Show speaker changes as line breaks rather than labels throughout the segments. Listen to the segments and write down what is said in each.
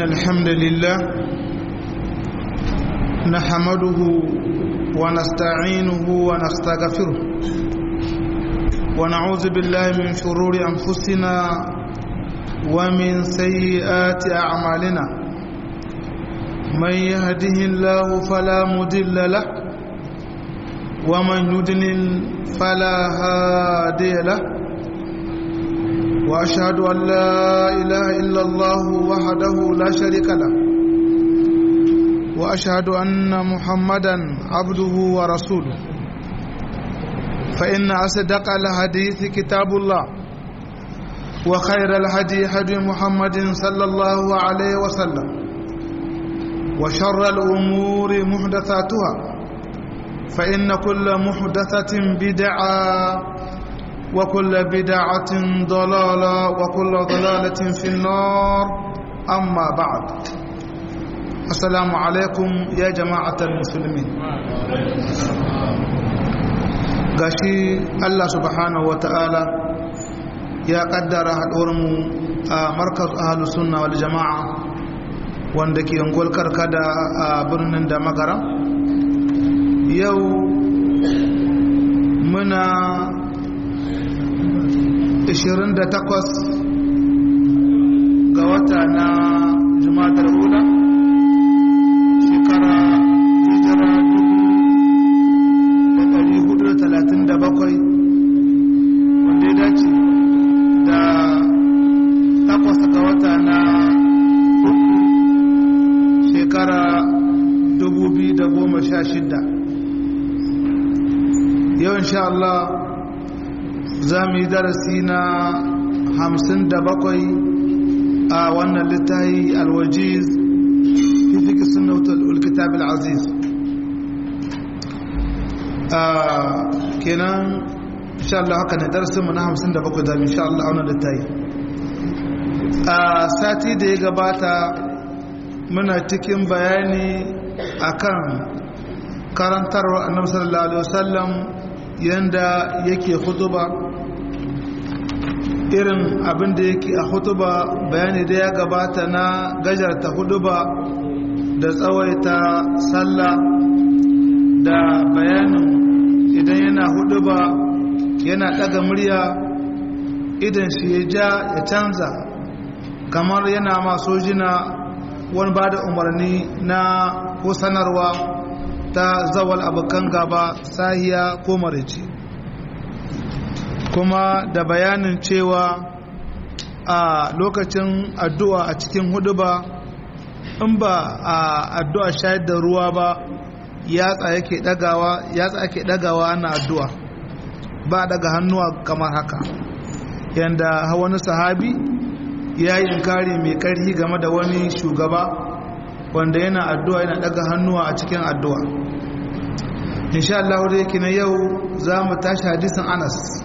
إن الحمد لله نحمده ونستعينه ونستغفره ونعوذ بالله من شرور أنفسنا ومن سيئات أعمالنا من يهده الله فلا مضل له ومن يضلل فلا هادي له واشهد ان لا اله الا الله وحده لا شريك له واشهد ان محمدا عبده ورسوله فان اصدق الحديث كتاب الله وخير الهدي هدي محمد صلى الله عليه وسلم وشر الامور محدثاتها فان كل محدثه بدعه وكل بدعة ضلالة وكل ضلالة في النار أما بعد السلام عليكم يا جماعة المسلمين gashi Allah subhanahu wa ta'ala ya kaddara haɗuwarmu a markaz ahalus sunna wal jama'a wanda ke yankul karkada a birnin da magara yau muna 28 ga wata na jumatar hula shekara hijira 437 wanda ya dace da takwas ga wata na uku shekara 2016 yau insha Allah za mu yi darasi na hamsin da bakwai a wannan littafi alwajiz fi fiƙi sunnautar ulkitab al'aziz kenan insha Allah haka ne darasinmu na hamsin da bakwai za mu insha Allah wannan littafi a sati da ya gabata muna cikin bayani akan karantarwa annabi sallallahu alaihi wasallam yanda yake hutuba irin abin da yake a hutuba bayani da ya gabata na gajarta hutuba da tsawaita sallah da bayanin idan yana hutuba yana daga murya idan shi ya ja ya canza kamar yana masu jina wani ba da umarni na ko sanarwa ta zawal abokan gaba sahiya ko marici kuma da bayanin cewa a lokacin addu'a a cikin hudu ba in ba a addu'a shayar da ruwa ba yatsa yake dagawa yatsa ake dagawa ana addu'a ba daga hannuwa kamar haka yanda wani sahabi ya yi inkari mai ƙarfi game da wani shugaba wanda yana addu'a yana daga hannuwa a cikin addu'a insha Allah da yake na yau za mu tashi hadisin Anas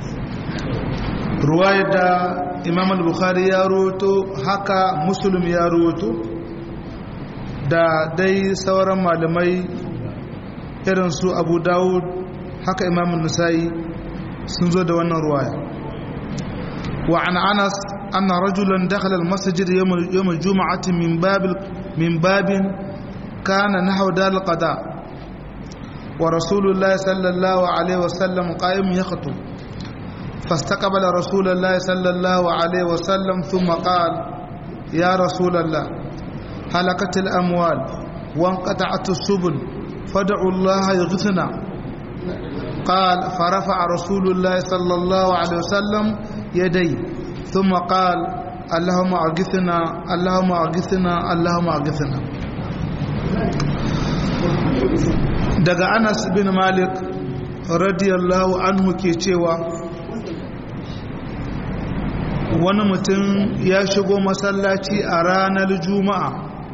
ruwaya da Imam al-Bukhari ya roto haka Muslim ya roto da dai sauran malamai irin su Abu Dawud haka Imam Nasa'i sun zo da wannan ruwaya wa an Anas anna rajulan dakhala al-masjid yawm yawm al-jum'ati min bab min babin kana nahwa dal qada' ورسول الله صلى الله عليه وسلم قائم يخطب فاستقبل رسول الله صلى الله عليه وسلم ثم قال يا رسول الله هلكت الأموال وانقطعت السبل فدعوا الله يغثنا قال فرفع رسول الله صلى الله عليه وسلم يديه ثم قال اللهم أغثنا اللهم أغثنا اللهم أغثنا daga anas bin malik radiyallahu anhu ke cewa wani mutum ya shigo masallaci a ranar juma'a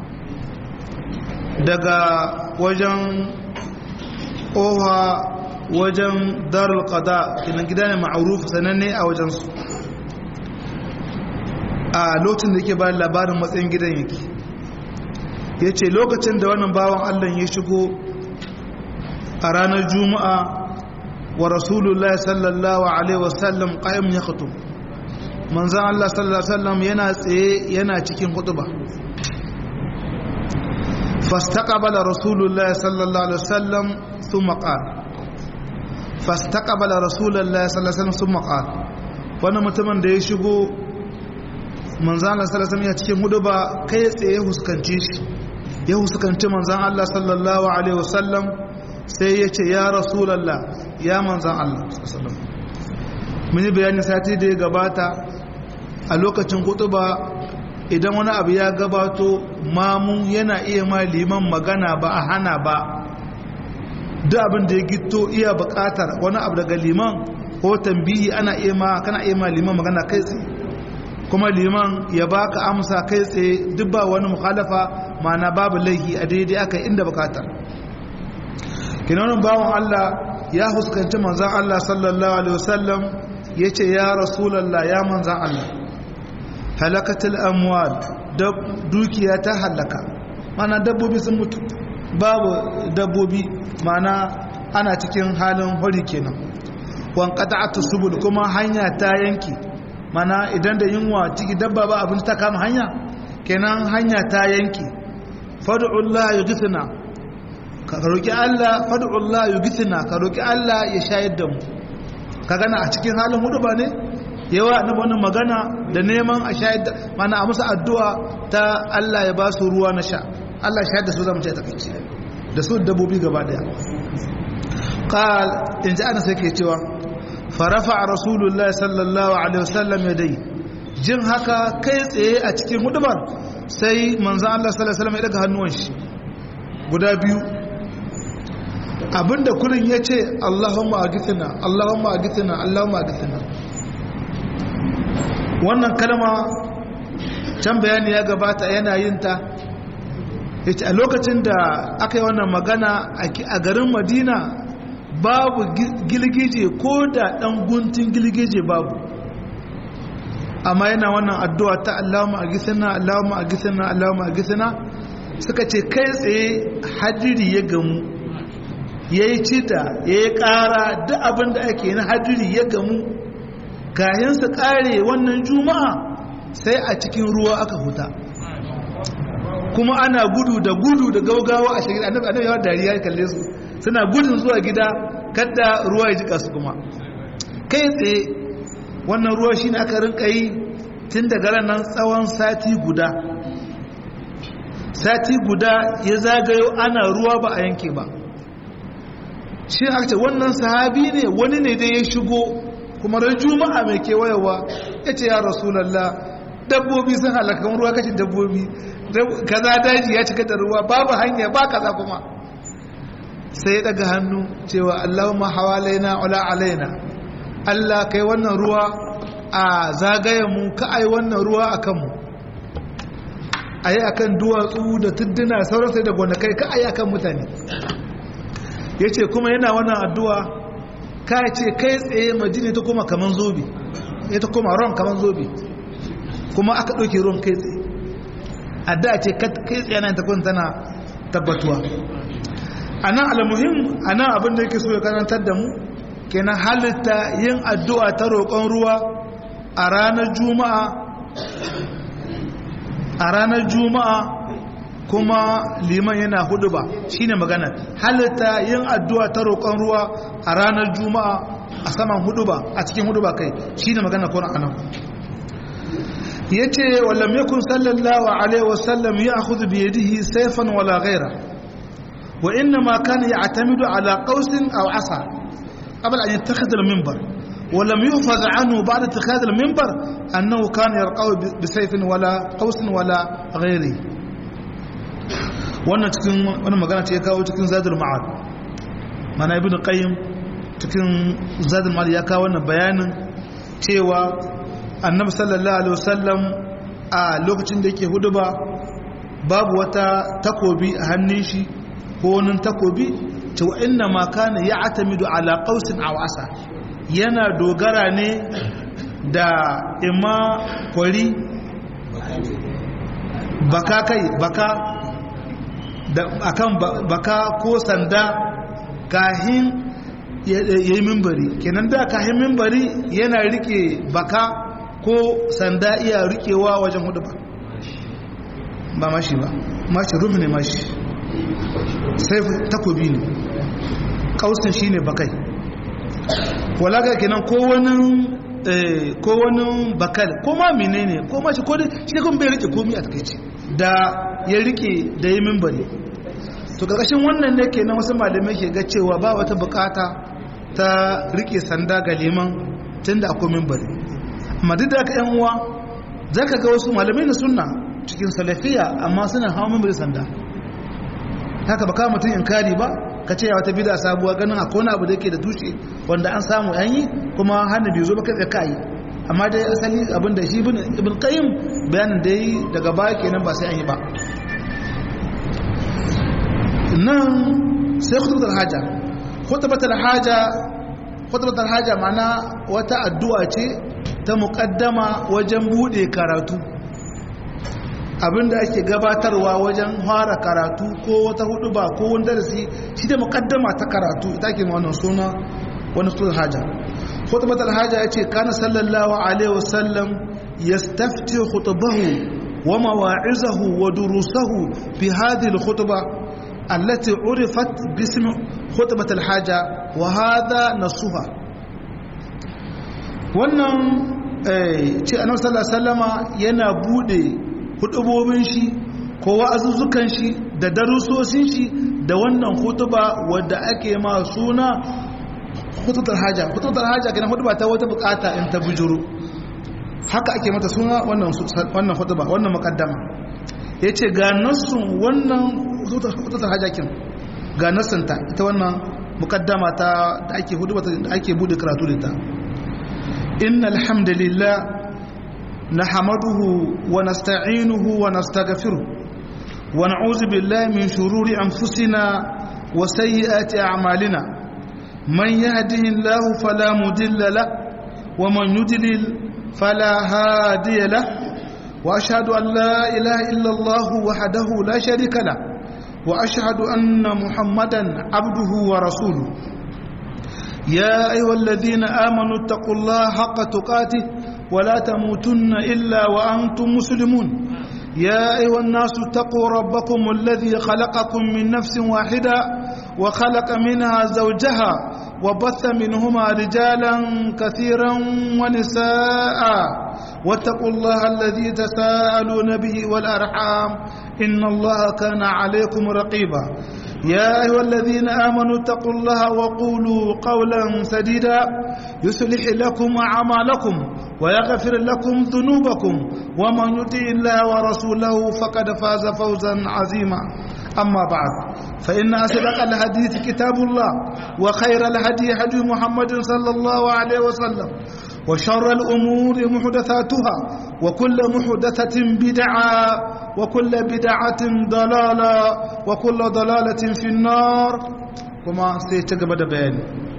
daga wajen oha wajen darul qada ina gida ne ma'aruf sananne a wajensu a lokacin da yake bayan labarin matsayin gidan yake ya ce lokacin da wannan bawan allah ya shigo a ranar juma'a wa rasulullah sallallahu alaihi wasallam ƙayyam ya khatum manzan Allah sallallahu Alaihi wasallam yana tsaye yana cikin hutuba fastaqabala rasulullah sallallahu Alaihi wasallam thumma qala fastaqabala rasulullah sallallahu Alaihi wasallam thumma qala wani mutumin da ya shigo manzan Allah sallallahu Alaihi wasallam ya cikin hutuba kai tsaye huskanci shi ya huskanci manzan Allah sallallahu Alaihi wasallam sai ya ce ya rasulallah ya manzan Allah sallallahu Alaihi wasallam muni bayani sati da ya gabata a lokacin kutuba idan wani abu ya gabato mamu yana iya ma liman magana ba a hana ba duk abin da ya gito iya bukatar wani abu daga liman ko tambihi ana iya ma kana iya ma liman magana kai tsaye kuma liman ya baka amsa kai tsaye duk ba wani mukhalafa mana babu laihi a daidai aka inda bukatar kinanin bawan Allah ya huskanci manzan Allah sallallahu alaihi wasallam ya ce ya rasulallah ya manzan Allah halakatul amwal dukiya ta halaka mana dabbobi sun mutu babu dabbobi mana ana cikin halin hori kenan wan qata'atu subul kuma hanya ta yanki mana idan da yunwa ciki dabba ba abin ta kama hanya kenan hanya ta yanki fad'ullah yughithna ka roki Allah fad'ullah yughithna ka roki Allah ya shayar da mu ka gana a cikin halin hudu ba ne yawa na wani magana da neman a shayar da mana a musu addu'a ta Allah ya ba su ruwa na sha Allah shayar da su zama ce ta kai da su dabbobi gaba daya qal in ji ana sai ke cewa farafa rasulullah sallallahu alaihi wasallam ya dai jin haka kai tsaye a cikin hudubar sai manzo Allah sallallahu alaihi wasallam ya daga hannuwan shi guda biyu abinda kullun ya ce Allahumma agithina Allahumma agithina Allahumma agithina wannan kalma can bayani ya gabata yana yin ta yace a lokacin da aka yi wannan magana a garin Madina babu gilgije ko da dan guntun gilgije babu amma yana wannan addu'a ta Allahumma agithina Allahumma agithina Allahumma agithina suka ce kai tsaye hadiri ya gamu ya yi cita ya yi ƙara duk abin da ake na hadiri ya gamu kayansa ƙare wannan juma'a sai a cikin ruwa aka huta kuma ana gudu da gudu da gaugawa a shagida annabi annabi yawan dariya ya kalle su suna gudun zuwa gida kadda ruwa ya jika su kuma kai tsaye wannan ruwa shi ne aka rinka yi tun daga ranar tsawon sati guda sati guda ya zagayo ana ruwa ba a yanke ba shi aka ce wannan sahabi ne wani ne da ya shigo kuma ran juma'a mai kewayewa ya ce ya rasulallah dabbobi sun halakan ruwa kashin dabbobi kaza daji ya cika da ruwa babu hanya ba kaza kuma sai ya daga hannu cewa allahumma hawalaina ula alaina allah kai wannan ruwa a zagayen mu ka ai wannan ruwa a kanmu a yi akan duwatsu da tudduna sauran sai da gonakai ka ai akan mutane ya ce kuma yana wannan addu'a ka ce kai tsaye majini ta koma kaman zobe ya ta koma ron kaman zobe kuma aka ɗauke ron kai tsaye addu'a ce kai tsaye na ta kun tana tabbatuwa a nan alamuhim a nan abinda yake so ya karantar da mu kenan halitta yin addu'a ta roƙon ruwa a ranar juma'a a ranar juma'a kuma liman yana hudu ba shine magana halitta yin addu'a ta roƙon ruwa a ranar juma'a a saman hudu ba a cikin hudu ba kai shine magana kuna anan yace wallam yakun sallallahu alaihi wasallam ya'khudhu bi yadihi sayfan wala ghayra wa inma kana ya'tamidu ala qausin aw asa qabla an yattakhidha al-minbar ولم يحفظ عنه بعد اتخاذ المنبر أنه كان يرقى بسيف ولا قوس ولا غيره wannan cikin wani magana ce ya kawo cikin zadul ma'ad mana ibn qayyim cikin zadul ma'ad ya kawo wannan bayanin cewa annabi sallallahu alaihi wasallam a lokacin da yake huduba babu wata takobi a hannun shi ko wani takobi to inna ma kana ya'tamidu ala qausin aw asa yana dogara ne da imma kwari baka kai baka da akan baka ko sanda kahin ya yi mimbari kenan da kahin mimbari yana rike baka ko sanda iya rikewa wajen hudu ba ba mashi ba mashi rumu ne mashi sai takobi ne kausin shi ne bakai walaga kenan ko wani ko wani bakal ko ma menene ko mashi ko shi kun bai rike komi a takaici da ya rike da yi mimbari to karkashin wannan ne kenan wasu malamai ke ga cewa ba wata bukata ta rike sanda ga liman tun da akwai mimbari amma duk da aka yan uwa za ka ga wasu malamai na sunna cikin salafiya amma suna hawa mimbari sanda haka baka mutum inkari ba ka ce ya wata bida sabuwa ganin akwai wani abu da yake da tushe wanda an samu an yi kuma hannu bai zo ba kai ka yi amma dai asali abin da shi ibn qayyim bayanin da yi daga baya kenan ba sai an yi ba nan sai khutbatul haja khutbatul haja khutbatul haja mana wata addu'a ce ta muqaddama wajen bude karatu abinda ake gabatarwa wajen fara karatu ko wata hudu ba ko wani darasi shi da muqaddama ta karatu ita ke wannan suna wani khutbatul haja khutbatul haja yace kana sallallahu alaihi wasallam yastafti khutbahu wa mawa'izahu wa durusahu fi hadhihi al-khutbah التي عرفت باسم خطبة الحاجة وهذا نصها wannan ce annabi sallallahu alaihi wasallama yana bude hudubobin shi ko wa'azuzzukan shi da darusosin shi da wannan hutuba wadda ake ma suna hutubatul haja hutubatul haja kana hutuba ta wata bukata in ta bujuru haka ake mata suna wannan wannan hutuba wannan muqaddama yace ga nassun wannan hutubatul hajakin ga nassanta ita wannan muqaddama ta da ake hutuba da ake bude karatu da ta innal hamdalillah nahmaduhu wa nasta'inuhu wa nastaghfiruh wa na'udzu billahi min shururi anfusina wa sayyiati a'malina man yahdihillahu fala mudilla lahu wa man yudlil fala hadiya lahu وأشهد أن لا إله إلا الله وحده لا شريك له وأشهد أن محمدا عبده ورسوله يا أيها الذين آمنوا اتقوا الله حق تقاته ولا تموتن إلا وأنتم مسلمون يا أيها الناس اتقوا ربكم الذي خلقكم من نفس واحدة وخلق منها زوجها وبث منهما رجالا كثيرا ونساء واتقوا الله الذي تساءلون به والأرحام إن الله كان عليكم رقيبا يا أيها الذين آمنوا اتقوا الله وقولوا قولا سديدا يصلح لكم أعمالكم ويغفر لكم ذنوبكم ومن يطع الله ورسوله فقد فاز فوزا عظيما أما بعد فإن أصدق الحديث كتاب الله وخير الهدي هدي محمد صلى الله عليه وسلم وشر الأمور محدثاتها وكل محدثة بدعة وكل بدعة ضلالة وكل ضلالة في النار وما سيتقبل بيان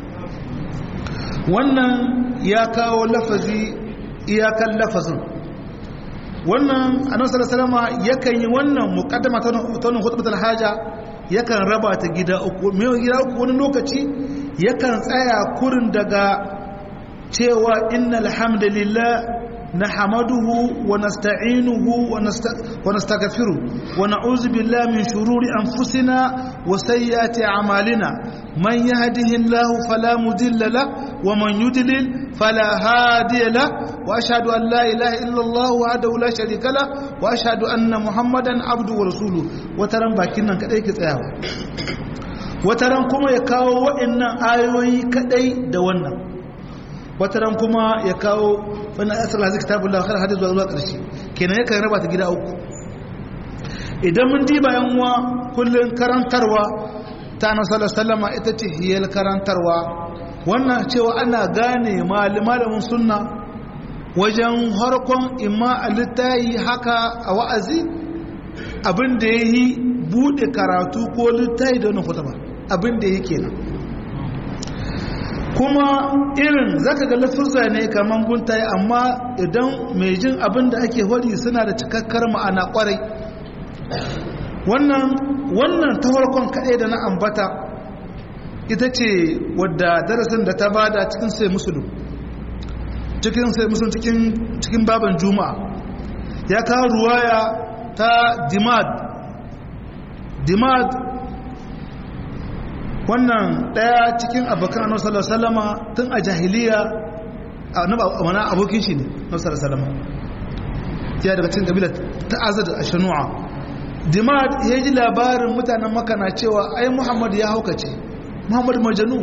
wannan ya kawo lafazi iyakan lafazin wannan annabi sallallahu alaihi yakan yi wannan muqaddama ta wannan khutbatul haja yakan raba ta gida uku me gida uku wani lokaci yakan tsaya kurin daga cewa innal hamdalillah nahmaduhu wa nasta'inuhu wa nastaghfiruh wa na'udzu billahi min shururi anfusina wa sayyiati a'malina man yahdihillahu fala mudilla lahu wa man yudlil fala hadiya lahu wa ashhadu an la ilaha illa Allah wahdahu la sharika lahu wa ashhadu anna muhammadan abduhu wa rasuluhu wataran bakin nan kadai ke tsayawa wataran kuma ya kawo waɗannan ayoyi kadai da wannan wataran kuma ya kawo wani asar lazi kitabun lafiyar hadis zuwa zuwa ƙarshe kenan yakan raba ta gida uku idan mun diba yan uwa kullum karantarwa ta nasarar sallama ita ce hiyar karantarwa wannan cewa ana gane malamin sunna wajen harkon imma a littayi haka a wa'azi abin da ya yi buɗe karatu ko littayi da wani kutuba abin da ya kenan kuma irin zaka ga lafuzza ne kaman guntaye amma idan mai jin abin da ake hori suna da cikakkar ma'ana kwarai wannan wannan ta farkon kaɗai da na ambata ita ce wadda darasin da ta bada cikin sai musulun cikin sai musun cikin cikin baban juma'a ya kawo ruwaya ta dimad dimad wannan daya cikin abokan annabi sallallahu alaihi wasallama tun a jahiliya annabi abokin shi ne annabi sallallahu alaihi wasallama ya daga cikin kabilar ta azad ashanu'a dimad ya ji labarin mutanen maka na cewa ai muhammad ya haukace muhammad majanu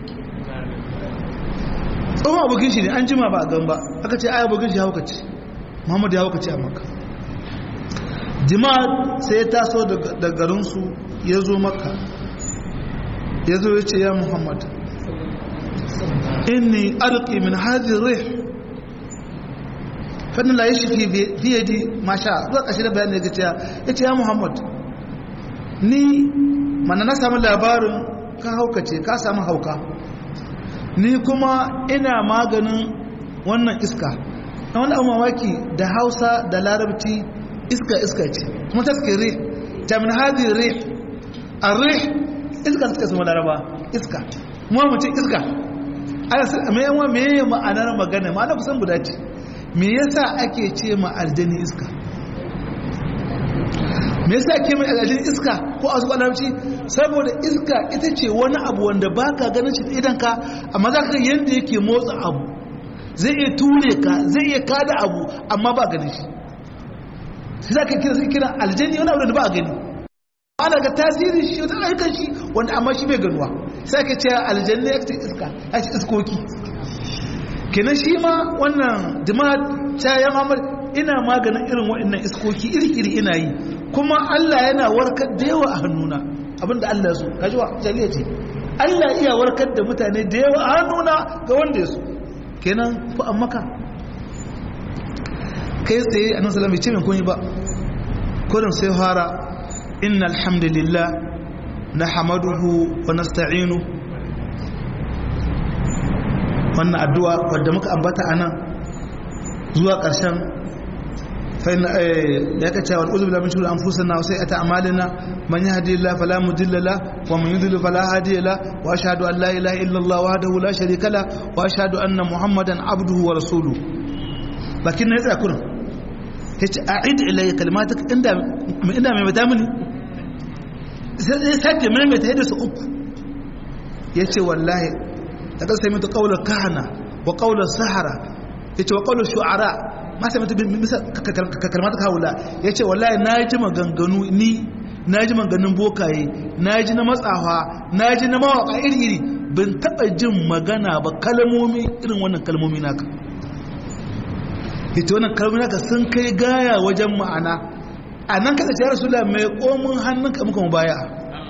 tsohon abokin shi ne an jima ba a gan ba aka ce ai abokin shi haukace muhammad ya haukace a maka dimad sai ya taso da garinsu ya zo maka ya zo ya ce ya muhammad inni arqi min hadhihi rih fannin la yashi fi yadi masha zuwa ƙashi da bayan da ya cewa ya ce ya muhammad ni mana na samu labarin ka haukace ka samu hauka ni kuma ina maganin wannan iska na wani abu mamaki da hausa da larabci iska iska ce kuma ta suke rih jamin hadi rih a rih iska suka sama laraba iska kuma mutum iska ana mai yawa mai ma'anar magana ma'ana kusan guda ce me yasa ake ce ma aljani iska me yasa ake mai aljani iska ko a zuwa larabci saboda iska ita ce wani abu wanda baka ganin shi idan ka amma za ka yadda yake motsa abu zai iya ture ka zai iya kada abu amma ba ganin shi sai za ka kira sai kira aljani wani abu da ba a gani ana ga tasirin shi wata ayyukan shi wanda amma shi bai ganuwa sai ka ce aljanna ya ce iska ya ce iskoki kenan shi ma wannan dimad ta ya mamar ina maganin irin waɗannan iskoki iri-iri ina yi kuma Allah yana warkar da yawa a hannuna abinda Allah so kaji wa jaliya ce Allah iya warkar da mutane da yawa a hannuna ga wanda ya so kenan ku an maka kai tsaye a nan salam bai ce min kunyi ba kodin sai fara inna alhamdulillah na hamaduhu wa nasta'inu wannan addu'a wadda muka ambata a nan zuwa ƙarshen ya ka cewa al'uzu bila min shuru an fusa na sai ata amalina man yi hadi la fala mudilla la wa man yudillu fala hadi la wa ashhadu an la ilaha illa allah wahdahu la sharika la wa ashhadu anna muhammadan abduhu wa rasuluhu bakin ne tsaya kurin yace a'id ilayya kalimatak inda inda mai bata mini sai sake mai mai ta su uku yace wallahi daga sai mutu kaular kahana wa kaular sahara ya ce wa kaular shu'ara ma sai mutu bisa kalmata kawula ya ce wallahi na ji maganganu ni na ji maganganun bokaye na ji na matsawa na ji na mawaka iri-iri bin taɓa jin magana ba kalmomi irin wannan kalmomi naka ita wannan kalmomi naka sun kai gaya wajen ma'ana a nan kada ce ya rasu mai komin hannunka muka mu baya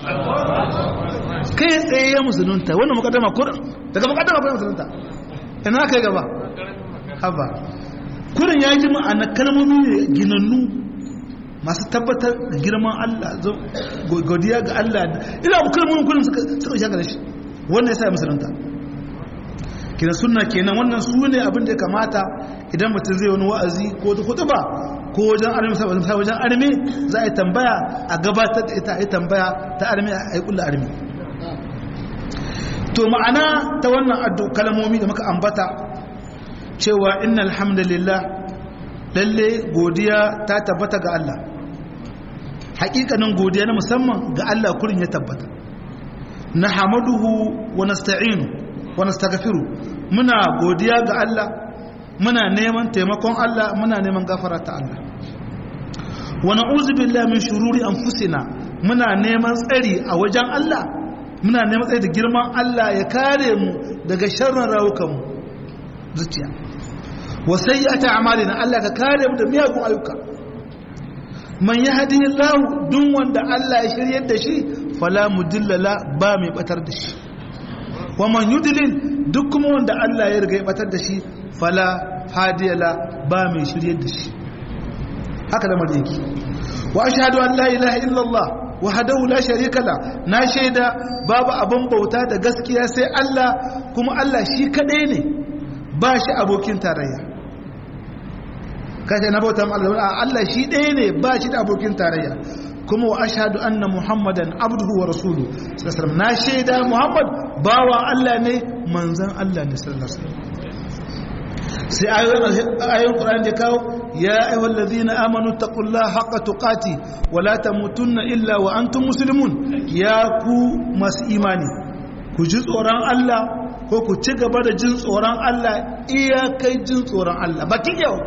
kai tsaye ya musulunta wannan mukaddama kurin daga mukaddama kurin musulunta ina kai gaba haba kurin ya ji ma'ana kalmomi ne ginannu masu tabbatar da girman Allah godiya ga Allah ina bu kalmomin kurin suka suka shaka da shi wannan yasa ya musulunta kina sunna kenan wannan su ne abin da ya kamata idan mutum zai wani wa'azi ko ta kutuba ko wajen armi sai wajen armi za a yi tambaya a gabatar da ita a yi tambaya ta armi a yi kulla armi to ma'ana ta wannan addu kalmomi da muka ambata cewa inna alhamdulillah lalle godiya ta tabbata ga Allah hakikanin godiya na musamman ga Allah kurin ya tabbata na hamaduhu wa nasta'inu wa nastaghfiru muna godiya ga Allah muna neman taimakon Allah muna neman gafara ta Allah wa na'udzu billahi min shururi anfusina muna neman tsari a wajen Allah muna neman tsari da girman Allah ya kare mu daga sharrin rawukan mu zuciya wa sayyi'ati a'malina Allah ka kare mu da miyagun ayyuka man yahdihillahu duk wanda Allah ya shiryar da shi fala mudilla ba mai batar da shi wa man yudlil duk kuma wanda Allah ya riga ya batar da shi fala hadiyala ba mai shiryar da shi haka lamar yake wa ashhadu an la ilaha illallah wahdahu la sharika la na shaida babu abin bauta da gaskiya sai Allah kuma Allah shi kadai ne ba shi abokin tarayya kace na bauta Allah shi ɗaya ne ba shi da abokin tarayya kuma wa ashhadu anna muhammadan abduhu wa rasuluhu sallallahu na shaida muhammad bawa Allah ne manzon Allah ne sallallahu alaihi wasallam sai ayoyin ƙura'in da kawo ya ayyuhal ladhina amanu taqullaha haqqa tuqati wa la tamutunna illa wa antum muslimun ya ku masu imani ku ji tsoron Allah ko ku ci gaba da jin tsoron Allah iyakai jin tsoron Allah bakin yau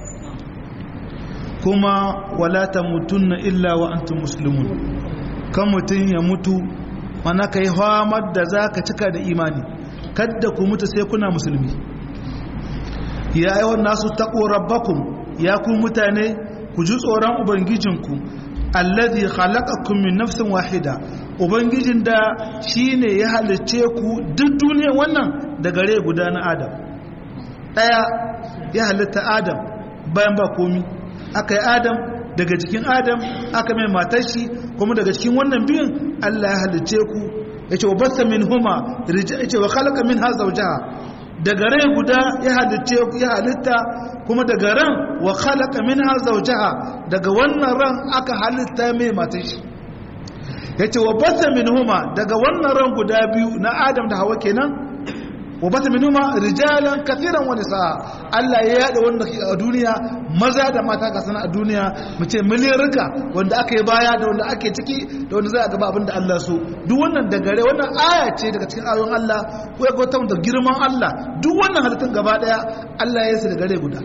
kuma wala tamutunna illa wa antum muslimun kan mutum ya mutu mana kai hamar da zaka cika da imani kadda ku mutu sai kuna musulmi ya yawan nasu taɓo rabbakum ya ku mutane ku ji tsoron ubangijinku allazi khalaqakum min nafsin wahida ubangijin da shine ya halicce ku duk duniyar wannan da gare guda na adam daya ya halitta adam bayan ba komi aka yi adam daga cikin adam aka mai matar shi kuma daga cikin wannan biyun Allah ya halicce ku yace wa basta min huma yace wa khalaqa minha zawjaha daga rai guda ya halitta ya halitta kuma daga ran wa khalaqa minha zawjaha daga wannan ran aka halitta mai matar shi yace wa basa minhuma daga wannan ran guda biyu na Adam da Hawa kenan wa basa minhuma rijalan kathiran wa nisaa Allah ya yada wanda a duniya maza da mata ga sana a duniya mu ce miliyarka wanda aka yi baya da wanda ake ciki da wanda za a gaba abinda Allah so duk wannan da gare wannan aya ce daga cikin ayoyin Allah ko ya gwata da girman Allah duk wannan halittun gaba daya Allah ya yi da gare guda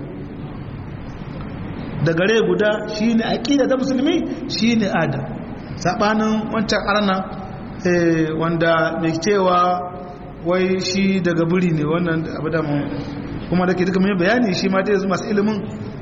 da gare guda shine aqida da musulmi shine Adam sabanin wancan arna wanda mai cewa wai shi daga buri ne wannan abu da mu kuma da ke duka mai bayani shi ma dai yanzu masu ilimin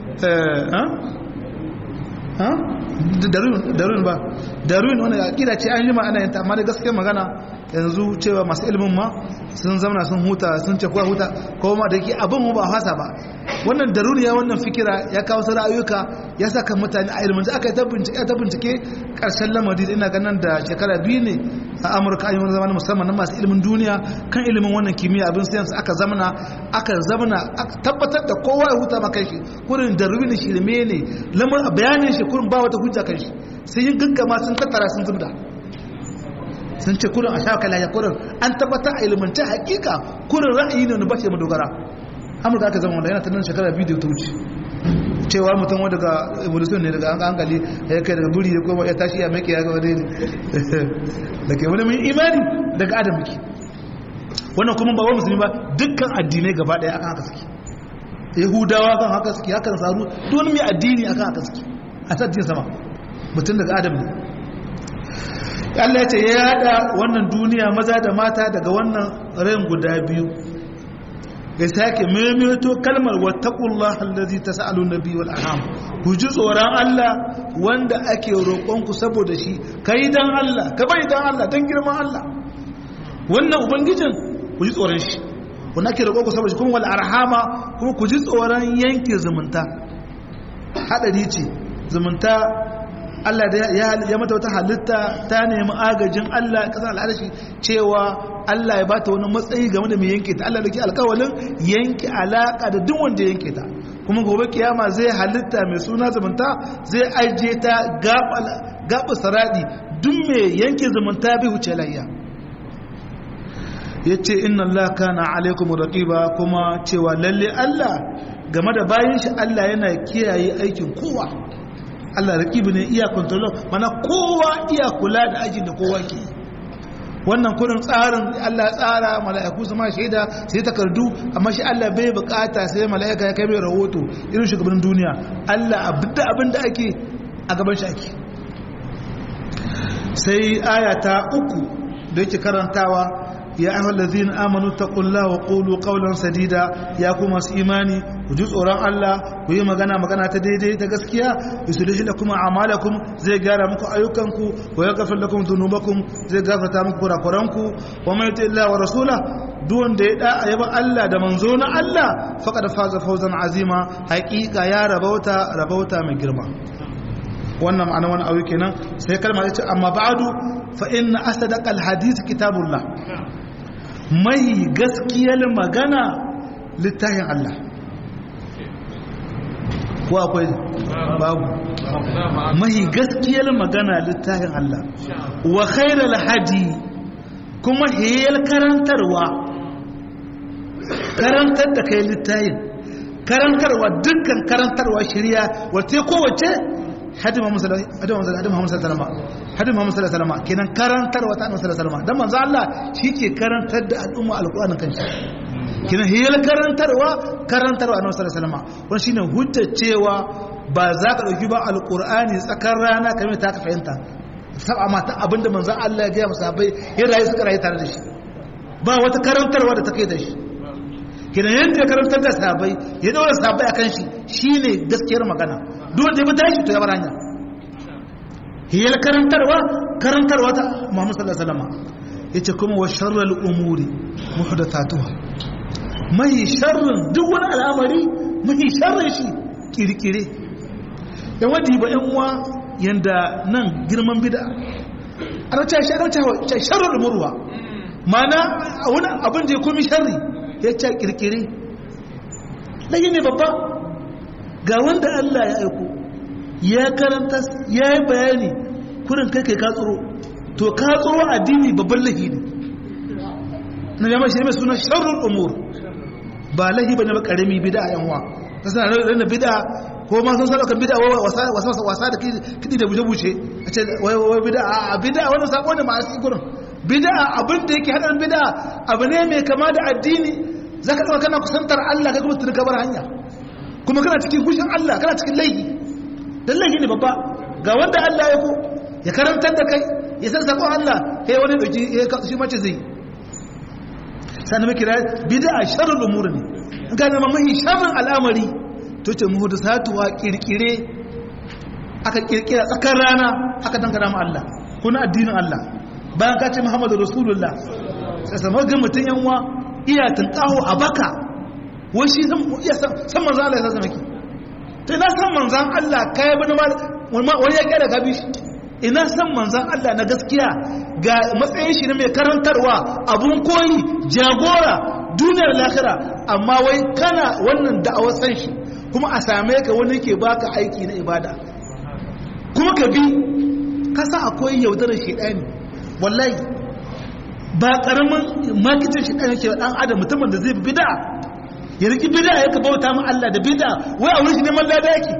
darun ba darun wani akida ce an yi ma ana yanta amma da gaskiyar magana yanzu cewa masu ilimin ma sun zamana sun huta sun ce kuwa huta ko ma da ke abin ba hasa ba wannan daruriya wannan fikira ya kawo su ra'ayuka ya saka mutane a ilimin aka yi ta bincike ta bincike karshen lamari ina ganin da shekara biyu ne a amurka an yi wani zamanin musamman na masu ilimin duniya kan ilimin wannan kimiyya abin siyansu aka zamana aka zamana tabbatar da kowa ya huta maka shi kurin darwin shirme ne lamar bayanin shi kurin ba wata hujja kan shi sai yin gaggama sun tattara sun zubda sun ce kurin a shaka lafiya kurin an tabbatar a ilimance hakika kurin ra'ayi ne wani ba ce madogara amurka aka zama wanda yana tunan shekara biyu da ta wuce cewa mutum wadda ga evolution ne daga an hankali ya kai daga buri ya koma ya tashi ya mai ya ga wadda ne da ke wani mai imani daga adam muke wannan kuma ba wa musulmi ba dukkan addinai gaba daya akan haka suke yahudawa kan haka suke hakan saru don mai addini akan haka suke a sattin sama mutum daga adam ne Allah ya ce ya yada wannan duniya maza da mata daga wannan rayin guda biyu ya sake maimaito kalmar wattaqullah allazi tas'alu nabi wal arham ku ji tsoron Allah wanda ake roƙon ku saboda shi kai dan Allah ka bai dan Allah dan girman Allah wannan ubangijin ku ji tsoron shi wanda ake roƙon ku saboda shi kuma wal arhama kuma ku ji tsoron yanke zumunta hadari ce zumunta Allah da ya mata wata halitta ta nemi agajin Allah kasar al'adashi cewa Allah ya bata wani matsayi game da mai yanke ta Allah da ke alkawalin yanke alaka da duk wanda yanke ta kuma gobe kiyama zai halitta mai suna zumunta zai ajiye ta gaba saradi duk mai yanke zumunta bai wuce layya ya ce inna Allah kana alaikum raqiba kuma cewa lalle Allah game da bayan shi Allah yana kiyaye aikin kowa Allah raqibi ne iya control mana kowa iya kula da aikin da kowa ke wannan kurin tsarin Allah ya tsara mala'iku su ma shaida sai takardu amma shi Allah bai bukata sai mala'ika ya kai mai rahoto irin shugaban duniya Allah abinda abinda ake a gaban shi ake sai aya ta uku da yake karantawa ya ayyuhal ladzina amanu taqullaha wa qulu qawlan sadida ya kuma su imani ku ji tsoron Allah ku yi magana magana ta daidai ta gaskiya yusulih lakum a'malakum zai gyara muku ayyukanku wa yaghfir lakum dhunubakum zai gafarta muku kurakuranku wa man yuti Allah wa rasula duk wanda ya da ayaba Allah da manzo na Allah faqad faza fawzan azima haqiqa ya rabauta rabauta mai girma wannan ma'ana wani aure kenan sai kalma ta ce amma ba'du fa inna asdaqal hadith kitabullah mai gaskiyar magana littafin Allah ko akwai babu mai gaskiyar magana littafin Allah wa khairal hadi kuma hiyar karantarwa karantar da kai littafin karantarwa dukkan karantarwa shirya wata kowace hadin Muhammad sallallahu alaihi wasallam hadin Muhammad sallallahu alaihi wasallam kenan karantarwa ta Annabi sallallahu alaihi wasallam dan manzo Allah shike karantar da al'umma alqur'anin kanshi kenan hiyar karantarwa karantarwa Annabi sallallahu alaihi wasallam wannan shine hujjar cewa ba za ka dauki ba alqur'ani tsakar rana kamar ta ka fahimta saba mata abinda manzo Allah ya ga musabai ya rayu suka rayu tare da shi ba wata karantarwa da ta kai da shi kenan yadda ya karantar da sahabbai ya daura sahabbai akan shi shine gaskiyar magana duk wanda ya bi tashi to ya bar hanya hiyar karantarwa karantarwa ta Muhammad sallallahu alaihi wasallam yace kuma wa sharral umuri muhdathatuha mai sharrin duk wani al'amari mai sharrin shi kirkire yan wadi ba yan uwa yanda nan girman bid'a ana cewa shi ana cewa sharral umurwa mana wani abin da ya komi sharri ya ce kirkire lagi ne babba ga wanda Allah ya aiko ya karanta ya yi bayani kurin kai kai ka tsoro to ka tsoro addini babban lahi ne na yamma shi mai suna sharrul umur ba lahi bane ba karami bid'a yan uwa ta sana ranar bid'a ko ma sun sadaka bid'a wasa wasa wasa da kidi da buje buje a ce wai bid'a a bid'a wannan sako ne ma a gurin bid'a abin da yake hadarin bid'a abu ne mai kama da addini zaka dauka kana kusantar Allah kai kuma tun ka bar hanya kuma kana cikin gushin Allah kana cikin laifi dan laifi ne babba ga wanda Allah ya ko ya karantar da kai ya san sakon Allah kai wani dauki shi mace zai sannan muke kira bid'a sharrul umur ne in ka zama mahi sharrin al'amari to ce muhdasatuwa kirkire aka kirkira tsakar rana aka dangana ma Allah kuna addinin Allah bayan ka ce muhammadu rasulullah sai samar ga mutum yanwa iya tunkaho a baka wai shi san manzan Allah ya sa maki to ina san manzan Allah kai bani wani ya kera gabi shi ina san manzan Allah na gaskiya ga matsayin shi na mai karantarwa abun koyi jagora duniyar lahira amma wai kana wannan da'awar san shi kuma a same ka wani ke baka aiki na ibada kuma ka bi kasa akwai yaudarar shaidani wallahi ba karamin makitin shi ɗan yake ɗan adam mutumin da zai fi bida ya riki bida ya ka bauta mu Allah da bida wai a wurin shi neman lada yake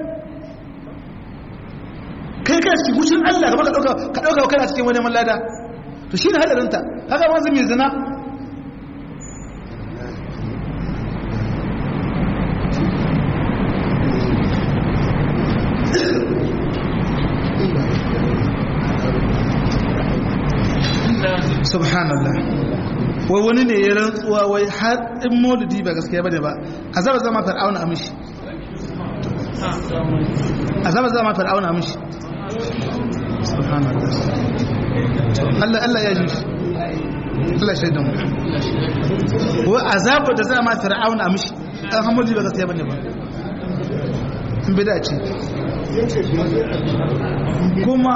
kai kai cikin hushin Allah kamar ka ɗauka ka ɗauka kana cikin wani neman lada to shi ne hadarinta haka wanzu mai zina subhanallah wai wani ne ya rantsuwa wai har in maulidi ba gaskiya bane ba azaba zama fir'auna amishi azaba zama fir'auna amishi subhanallah Allah Allah ya ji shi Allah shaidan mu wai azaba da zama fir'auna amishi dan hamuli ba gaskiya bane ba in bida ce kuma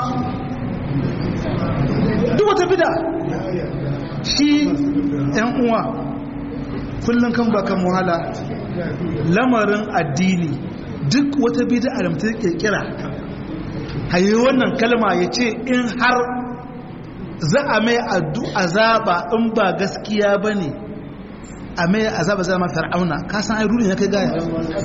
duk wata bida shi ‘yan uwa kullum kan bakan wahala lamarin addini duk wata bida da mutum kirkira hayi wannan kalma ya ce in har za a mai azaba in ba gaskiya ba ne a mai azaba zama fir'auna ka san ai ruri ya kai gaya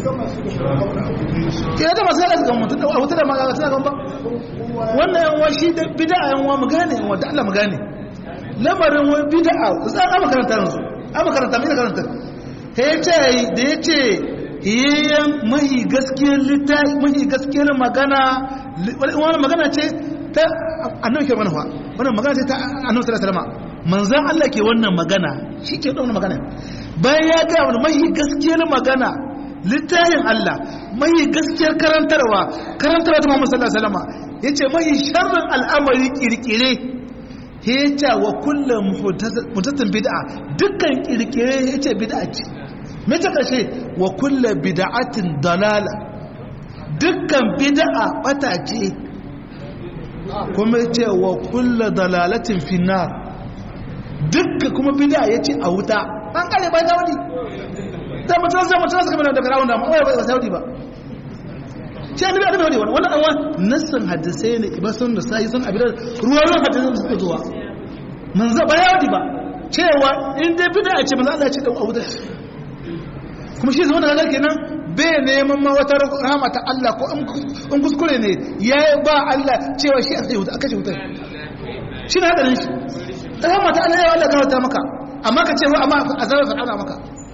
ya da masu yadda mutum a wuta da magana tana gan ba wannan yan wa shi da bid'a yan wa mu gane yan wa da Allah mu gane lamarin wani bid'a za a makaranta yanzu a makaranta mai karanta ta ya ce da ya ce yayyan mahi gaskiyar littafi mahi gaskiyar magana wani magana ce ta annabi ke mana fa wannan magana ce ta annabi sallallahu alaihi wasallam manzon Allah ke wannan magana shi ke wannan magana bayan ya ga wani mahi gaskiyar magana littafin Allah mahi gaskiyar karantarwa karantarwa ta Muhammad sallallahu alaihi wasallam yace mahi sharrin al'amari kirkire yace wa kullu mutatin bid'a dukkan kirkire yace bid'a ce me ta kashe wa kullu bid'atin dalala dukkan bid'a bata ce kuma yace wa kullu dalalatin finnar dukkan kuma bid'a yace a wuta an kare ba ta wani da mutum zai mutum suka mana daga rawun da ma'awai ba saudi ba shi an nabi annabi wani wannan anwa nassan hadisai ne iba sun da sai sun abin ruwa ruwan hadisai da suka zuwa manzo ba yawadi ba cewa in dai bida a ce manzo Allah ya ce da abu da kuma shi zama da kaga kenan bai neman ma wata rahama ta Allah ko in kuskure ne ya ba Allah cewa shi a tsaye wuta aka ce wuta shi na hadarin shi rahama ta Allah ya Allah gawata maka amma ka ce wa amma azabar fir'auna maka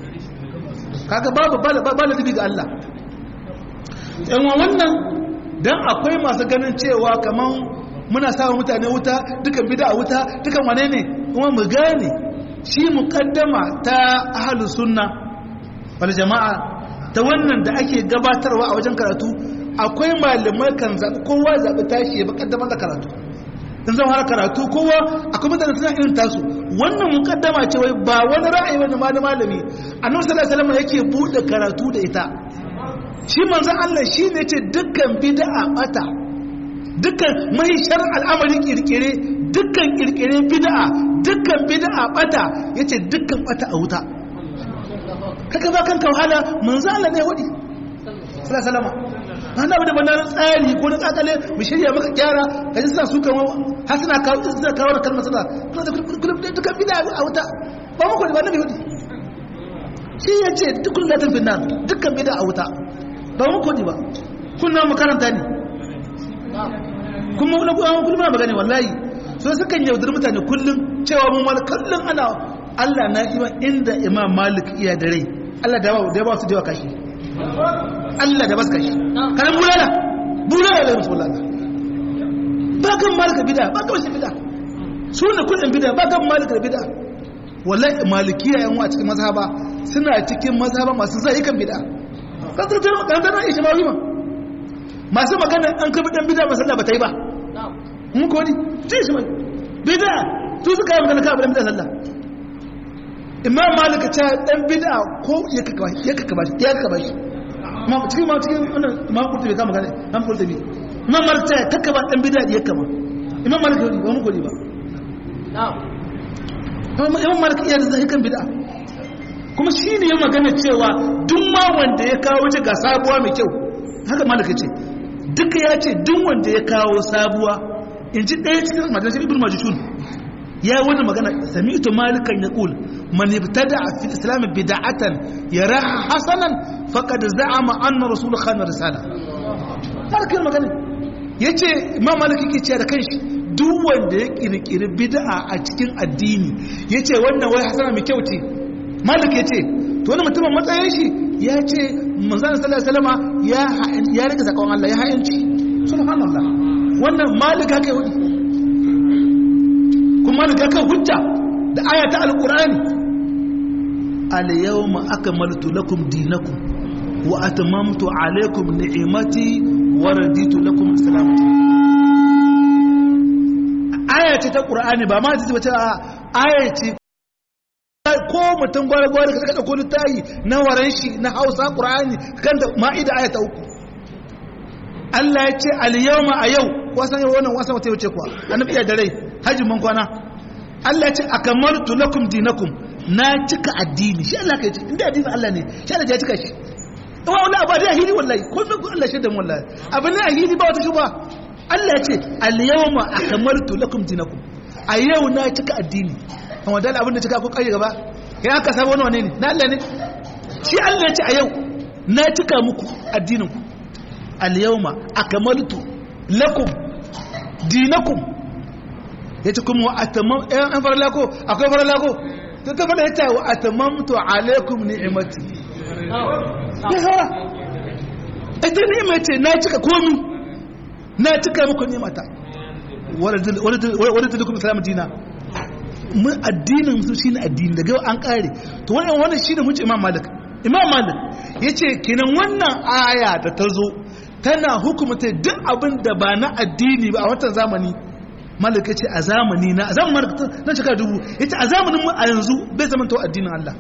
kaga babu ba ladabi ga Allah yan wannan dan akwai masu ganin cewa kaman muna sawa mutane wuta dukan bid'a wuta dukan wane ne kuma mu gane shi muqaddama ta ahlus sunna wal jama'a ta wannan da ake gabatarwa a wajen karatu akwai malamai kan zaɓi kowa zaɓi tashi ya muqaddama da karatu in zan fara karatu kowa akwai mutane suna irin tasu wannan muqaddama ce wai ba wani ra'ayi wani malami annabi sallallahu alaihi wasallam yake bude karatu da ita shi manzon Allah shi ne ce dukkan bid'a bata dukkan mahishar al'amarin kirkire dukkan kirkire bid'a dukkan bid'a bata yace dukkan bata a wuta kaka ba kanka wahala manzon Allah ne wadi sallallahu alaihi wasallam ba na da banar tsari ko na tsakale mu shirya maka gyara kaji suna su kan har suna kawo suna kawo da kalmar suna suna da kullum dukkan bid'a a wuta ba mu ko ba nabi wadi shi yace dukkan latin finnan dukkan bid'a a wuta ba mu kodi ba kunna mu karanta ne kuma wani kuma kullum na magana wallahi so sukan yaudar mutane kullum cewa mun wani kullum ana Allah na ima inda Imam Malik iya da rai Allah da da ba su da kashi Allah da ba su kashi kan bulala bulala da musu wallahi ba kan Malik bid'a ba kan shi bid'a su ne kullum bid'a ba kan Malik bid'a wallahi malikiya yan wa cikin mazhaba suna cikin mazhaba masu zai kan bid'a kankanar ishmawi ma masu magana an kabi dan bida masalla ba ta yi ba mun kodi ce ishmawi bida su suka yi magana kabi dan bida sallah imam malika ta dan bida ko ya kaka ya kaka bashi ya kaka bashi ma cikin ma cikin wannan imam kurtubi ka magana imam kurtubi imam malika ta kaka ba dan bida ya kama imam malika ba mun kodi ba imam malika iya da zahikan bida kuma shi ne ya magana cewa duk ma wanda ya kawo ce ga sabuwa mai kyau haka malaka ce duka ya ce duk wanda ya kawo sabuwa in ji ɗaya cikin majalisar ibn majishun ya wani magana sami'tu malikan ya ƙul man ibtada fi islam bid'atan yaraha hasanan faqad za'ama anna rasul khan risala malikan magana yace imam malik yake cewa da kanshi duk wanda ya kirkiri bid'a a cikin addini yace wannan wai hasana mai kyau ce malik ya ce to wani mutumin matsayin shi ya ce manzana sallallahu alaihi wasallama ya ya rike zakon Allah ya hayanci subhanallah wannan malik haka yi kuma malik haka hujja da aya ta alqur'ani al yawma akmaltu lakum dinakum wa atmamtu alaykum ni'mati wa raditu lakum salamati aya ce ta qur'ani ba ma ta ce aya ce ko mutum gwara-gwara ka kada kone tayi na waran shi na hausa ƙura'ani kan da ma'ida aya ta uku Allah ya ce al-yawma a yau wasan yau wannan wasan wata wuce kuwa annabi iya da rai hajjin man kwana Allah ya ce akamaltu lakum dinakum na cika addini shi Allah ka ce inda addini Allah ne shi Allah ya cika shi wa wallahi abu da ahili wallahi ko me ko Allah shaidan wallahi abu ne ahili ba wata shuba Allah ya ce al-yawma akamaltu lakum dinakum a yau na cika addini amma dal abin da cika ko kai gaba ya aka samu wani wane ne na Allah ne shi Allah ya ce a yau na cika muku addinin ku al-yawma akmaltu lakum dinakum yace kuma wa atamam an farala ko akwai farala ko to ta fara yace wa atamamtu alaikum ni'mati ya fara ita ni'ima ce na cika komi na cika muku ni'mata wadda ta dukkan salamu dina mun addinin su shine addini daga an kare to wannan wannan shine mun ce imam malik imam malik yace kenan wannan aya da ta zo tana hukumta duk abin da ba na addini ba a watan zamani malik yace a zamani na a zamanin na cika dubu yace a zamanin mu a yanzu bai zama to addinin Allah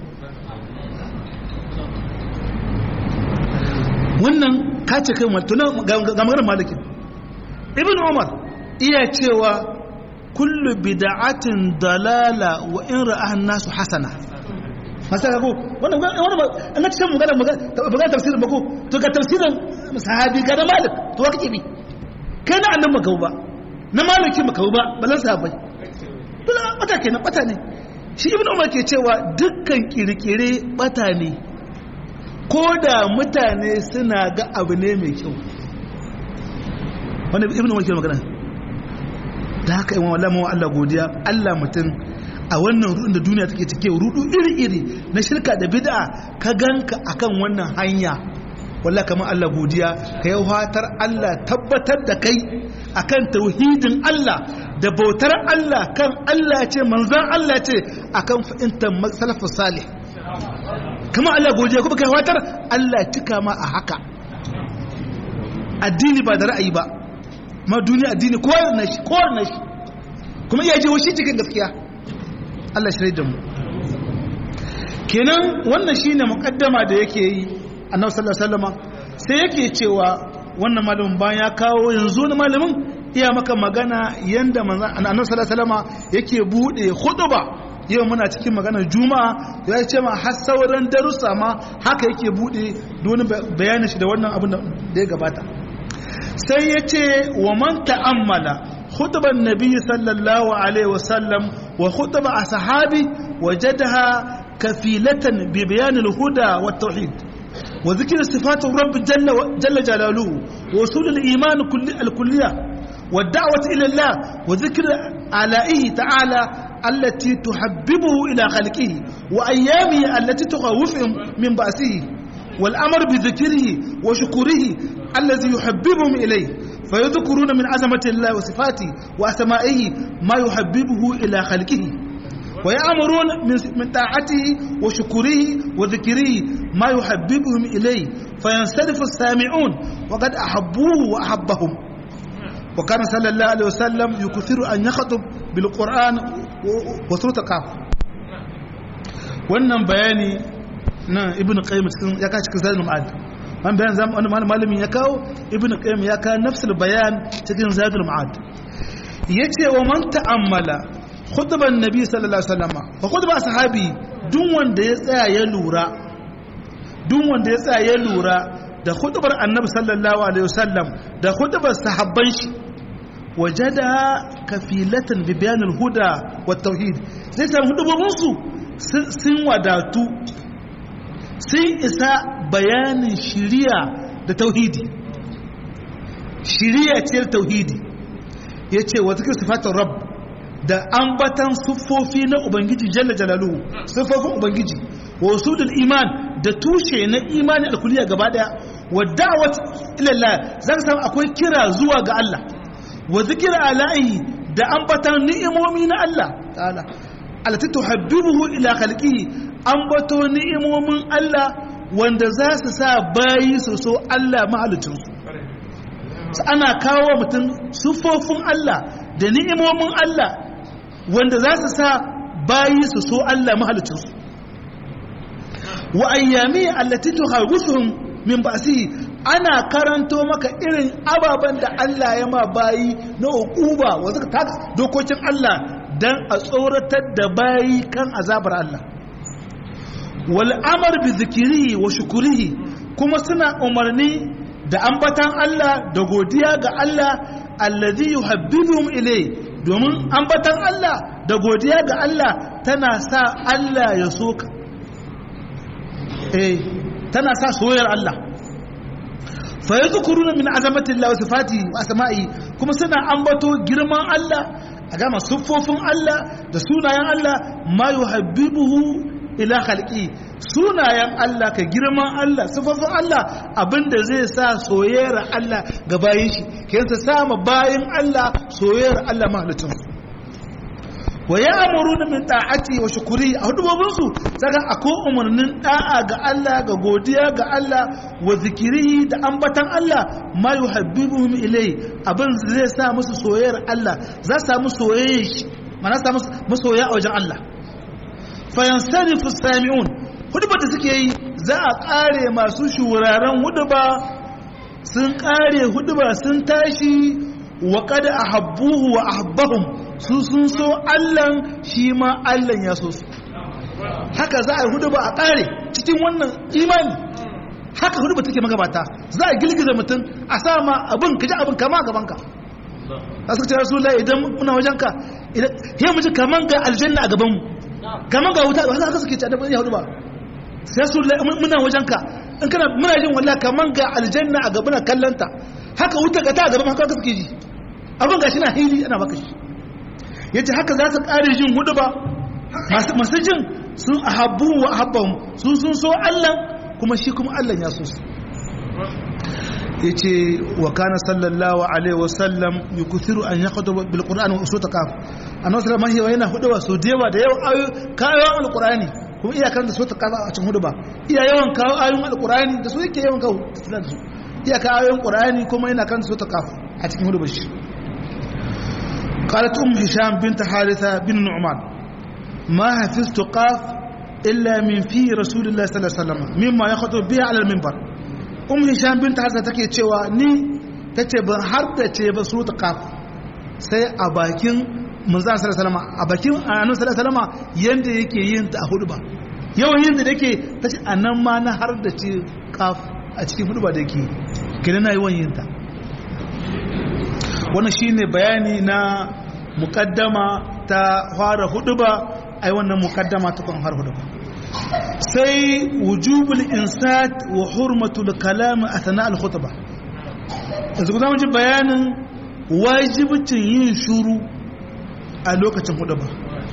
wannan ka ce kai mutum ga maganar malikin ibn umar iya cewa kullu bid'atin dalala wa in ra'ahan nasu hasana masaka ko wannan wannan an ga cikin magana magana tafsirin ba ko to ga tafsirin sahabi ga da malik to wa kake bi kai na annan makau ba na maliki makau ba balan sahabbai bala bata kenan bata ne shi ibnu umar ke cewa dukkan kirkire bata ne ko da mutane suna ga abu ne mai kyau wanda ibn wakil magana da haka imam Allah mawa Allah godiya Allah mutum a wannan rudin da duniya take cike rudu iri-iri na shirka da bid'a ka ganka akan wannan hanya walla kamar Allah godiya ka yi fatar Allah tabbatar da kai akan tauhidin Allah da bautar Allah kan Allah ce manzan Allah ce akan fahimtar salafus salih kama Allah godiya kuma kai fatar Allah cika ma a haka addini ba da ra'ayi ba ma duniya addini kowa na shi kowa na shi kuma iya je shi cikin gaskiya Allah shi da mu kenan wannan shine muqaddama da yake yi annabi sallallahu alaihi wasallam sai yake cewa wannan malamin bayan ya kawo yanzu wani malamin iya maka magana yanda manzon annabi sallallahu alaihi wasallam yake bude khutba yau muna cikin maganar juma'a ya ce ma har sauran darussa ma haka yake bude wani bayanin shi da wannan abin da ya gabata sai ya ce wa man ta'ammala khutban nabi sallallahu alaihi wasallam wa khutba ashabi wajadaha kafilatan bi bayan al-huda wa tauhid wa dhikr sifat rabb jalla jalla jalaluhu wa usul al-iman kulli al-kulliyah wa da'wat ila Allah wa dhikr alaihi ta'ala التي تحببه إلى خلقه وأيامه التي تخوفهم من بأسه والأمر بذكره وشكره الذي يحببهم إليه فيذكرون من عظمة الله وصفاته وأسمائه ما يحببه إلى خلقه ويأمرون من طاعته وشكره وذكره ما يحببهم إليه فينصرف السامعون وقد أحبوه وأحبهم وكان صلى الله عليه وسلم يكثر أن يخطب بالقرآن وسورة قاف wannan bayani na ibn qayyim cikin ya kawo cikin zadul ma'ad man bayan zam wani malamin ya kawo ibn qayyim ya kawo nafsul bayan cikin zadul ma'ad yace wa man ta'ammala khutban nabi sallallahu alaihi wasallam wa khutba sahabi duk wanda ya tsaya ya lura duk wanda ya tsaya ya lura da khutbar annabi sallallahu alaihi wasallam da khutbar sahabban shi wajada kafilatan bi bayanil huda wat tauhid zai samu hudubobin su sun wadatu sun isa bayanin shiriya da tauhidi shiriya ce da tauhidi yace wa zikr sifatur rabb da ambatan siffofi na ubangiji jalla jalaluhu siffofin ubangiji wa usudul iman da tushe na imani alkuliya gaba daya wa da'wat ila Allah zaka samu akwai kira zuwa ga Allah wa zikra ala'i da ambatan ni'imomi na Allah ta'ala allati tuhaddibuhu ila khalqihi ambato ni'imomin Allah wanda za su sa bayi su so Allah mahalicin su ana kawo mutum sufofin Allah da ni'imomin Allah wanda za su sa bayi su so Allah mahalicin su wa ayyami allati tukhawwifuhum min ba'sihi ana karanto maka irin ababen da Allah ya ma bayi na uquba wa zaka taka dokokin Allah dan a tsoratar da bayi kan azabar Allah wal amr bi zikrihi wa shukrihi kuma suna umarni da ambatan Allah da godiya ga Allah allazi yuhabbibuhum ilay domin ambatan Allah da godiya ga Allah tana sa Allah ya soka eh tana sa soyayyar Allah fa yadhkuruna min azamati Allah wa sifati wa asma'i kuma suna ambato girman Allah a gama siffofin Allah da sunayen Allah ma yuhabbibuhu ila khalqi sunayen Allah ka girman Allah siffofin Allah abinda zai sa soyayyar Allah ga bayin shi kayan sa sama bayin Allah soyayyar Allah mahalicin wa ya amuru min ta'ati wa shukuri a hudubobinsu saka akwai umarnin da'a ga Allah ga godiya ga Allah wa zikiri da ambatan Allah ma yuhabbibuhum ilai abin zai sa musu soyayyar Allah za su samu soyayya shi mana samu masoya a wajen Allah fa yansarifu sami'un hudubar da suke yi za a kare masu shuraren huduba sun kare huduba sun tashi wa qad ahabbuhu wa ahabbahum su sun so Allahn shi ma Allahn ya so su haka za a yi hudu ba a ƙare cikin wannan imani haka hudu ba take magabata za a girgiza mutum a sa ma abin ka ji abin kama gabanka a suka ce rasu lai idan muna wajenka ya mutu kaman ga aljanna a gabanmu kaman ga wuta haka suke ce a ya hudu ba sai su lai muna wajenka in kana muna jin wallahi kaman ga aljanna a gaban kallanta haka wuta ga ta a gaban haka suke ji abin gashi na hili ana baka shi yace haka za su kare jin hudu ba masu jin sun ahabbu wa ahabbahum sun sun so Allah kuma shi kuma Allah ya so su yace wa kana sallallahu alaihi wa sallam yukuthiru an yakhutuba bil qur'an wa usuta kaf annabi sallallahu alaihi wa yana huduba so da yawa da yawa ayoyi kayan alqur'ani kuma iya karanta suratul kaf a cikin huduba iya yawan kawo ayoyin alqur'ani da su yake yawan kawo da su iya kawo ayoyin qur'ani kuma yana karanta suratul kaf a cikin hudubar shi قالت أم هشام بنت حارثة بن نعمان ما حفظت قاف إلا من في رسول الله صلى الله عليه وسلم مما يخطب بها على المنبر أم هشام بنت حارثة تكي تشوى ني تتبع حرد تتبع سورة قاف سي أباكين manzan sallallahu alaihi wasallam a bakin annabi sallallahu alaihi wasallam yanda yake yin ta a huduba yawan yin da yake tace anan ma na har da ce kaf a cikin huduba da yake kina na yawan yin ta wannan shine bayani na mukaddama ta fara huduba ai wannan mukaddama ta kan har huduba sai wujubul insat wa hurmatul kalam athna al khutbah yanzu ku zama ji bayanin wajibcin yin shuru a lokacin huduba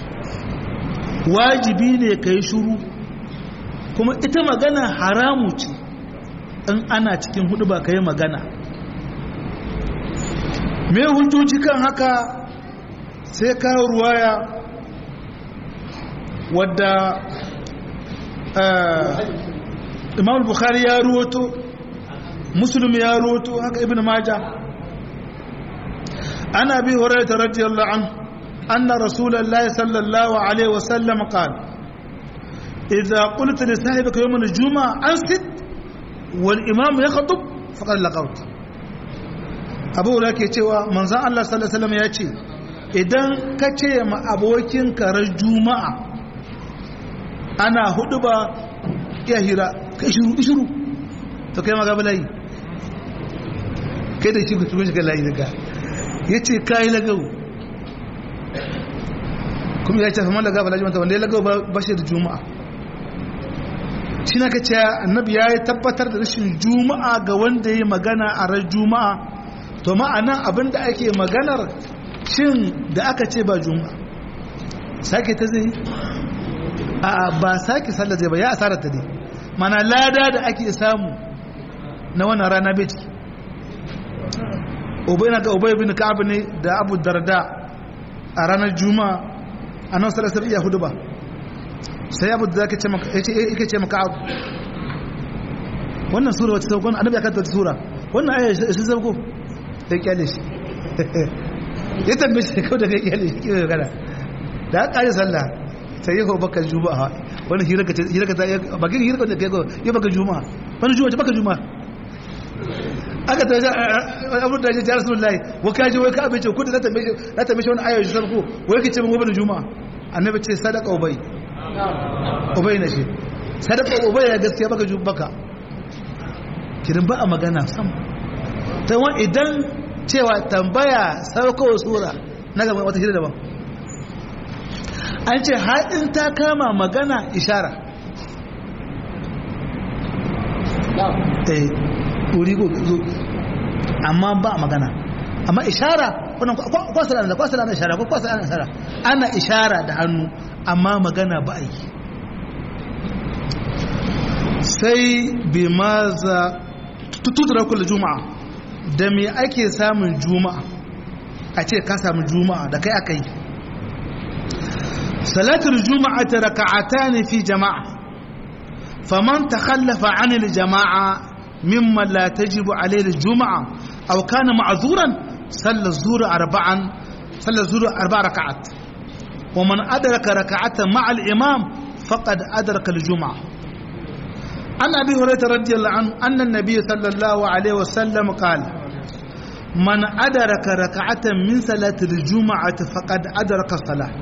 wajibi ne ka yi shuru kuma ita magana haramu ce in ana cikin huduba ka yi magana me hujjoji kan haka sai kawo ruwaya wadda imam bukhari ya ruwato muslim ya ruwato haka ibn maja ana bi horaita radiyallahu an anna rasulullahi sallallahu alaihi wasallam qala idza qulta li sahibika yawm al-jumu'ah ansit wal imam yakhtub faqad laqawt abu da ke cewa manzan Allah sallallahu ya ce idan ka ce ma abokin karar juma'a ana hudu ba ya hira ka shiru shiru to kai magaba layi kai da shi ku tuba shiga layi daga ya ce kayi lagau kuma ya ce famar lagaba laji wanda ya lagau ba shi da juma'a shi na ka ce annabi ya yi tabbatar da rashin juma'a ga wanda ya yi magana a ran juma'a to ma'anan abinda ake maganar shin da aka ce ba juma'a sake ta zai a ba sake sallar zai ba ya asarar ta dai mana lada da ake samu na wannan rana bai ciki obai na ga obai bin ka'ab ne da abu darda a ranar juma'a a nan salasar iya hudu ba sai abu da zaka ce maka abu wannan sura wata saukon annabi ya kanta wata sura wannan aya shi sauko sai kyale shi ya tambaye shi kawai da kai kyale shi kiwai gana da aka ƙari sallah sai yi baka juma'a wani hirarka ta bakin hirarka da kai yi baka juma'a wani juma'a baka juma'a aka ta abu da ya rasu lullahi wa kaji wai ka abinci kudu na tambaye shi wani ayoyi shi sarko wai ka ce min wani juma'a annabi ce sadaka ubai ubai na shi sadaka ubai ya gaskiya baka juma'a baka kirin ba a magana sam ta wani idan cewa tambaya saukowa sura na gaba wata hira daban an ce haɗin ta kama magana ishara eh wuri zo amma ba magana amma ishara wannan kwasa da kwasa da ishara ko kwasa da ishara ana ishara da hannu amma magana ba a yi sai bi maza tutura kula juma'a da me ake samun juma'a a ce ka samu juma'a da kai aka yi salatul juma'a ta raka'ata ne fi jama'a faman ta khallafa anil jama'a mimma la tajibu alayhi juma'a aw kana ma'zuran sallar zura arba'an sallar zura arba'a raka'at wa man adraka raka'atan ma'al imam faqad adraka al-jum'a عن ابي هريره رضي الله عنه ان النبي صلى الله عليه وسلم قال من ادرك ركعه من صلاه الجمعه فقد ادرك الصلاه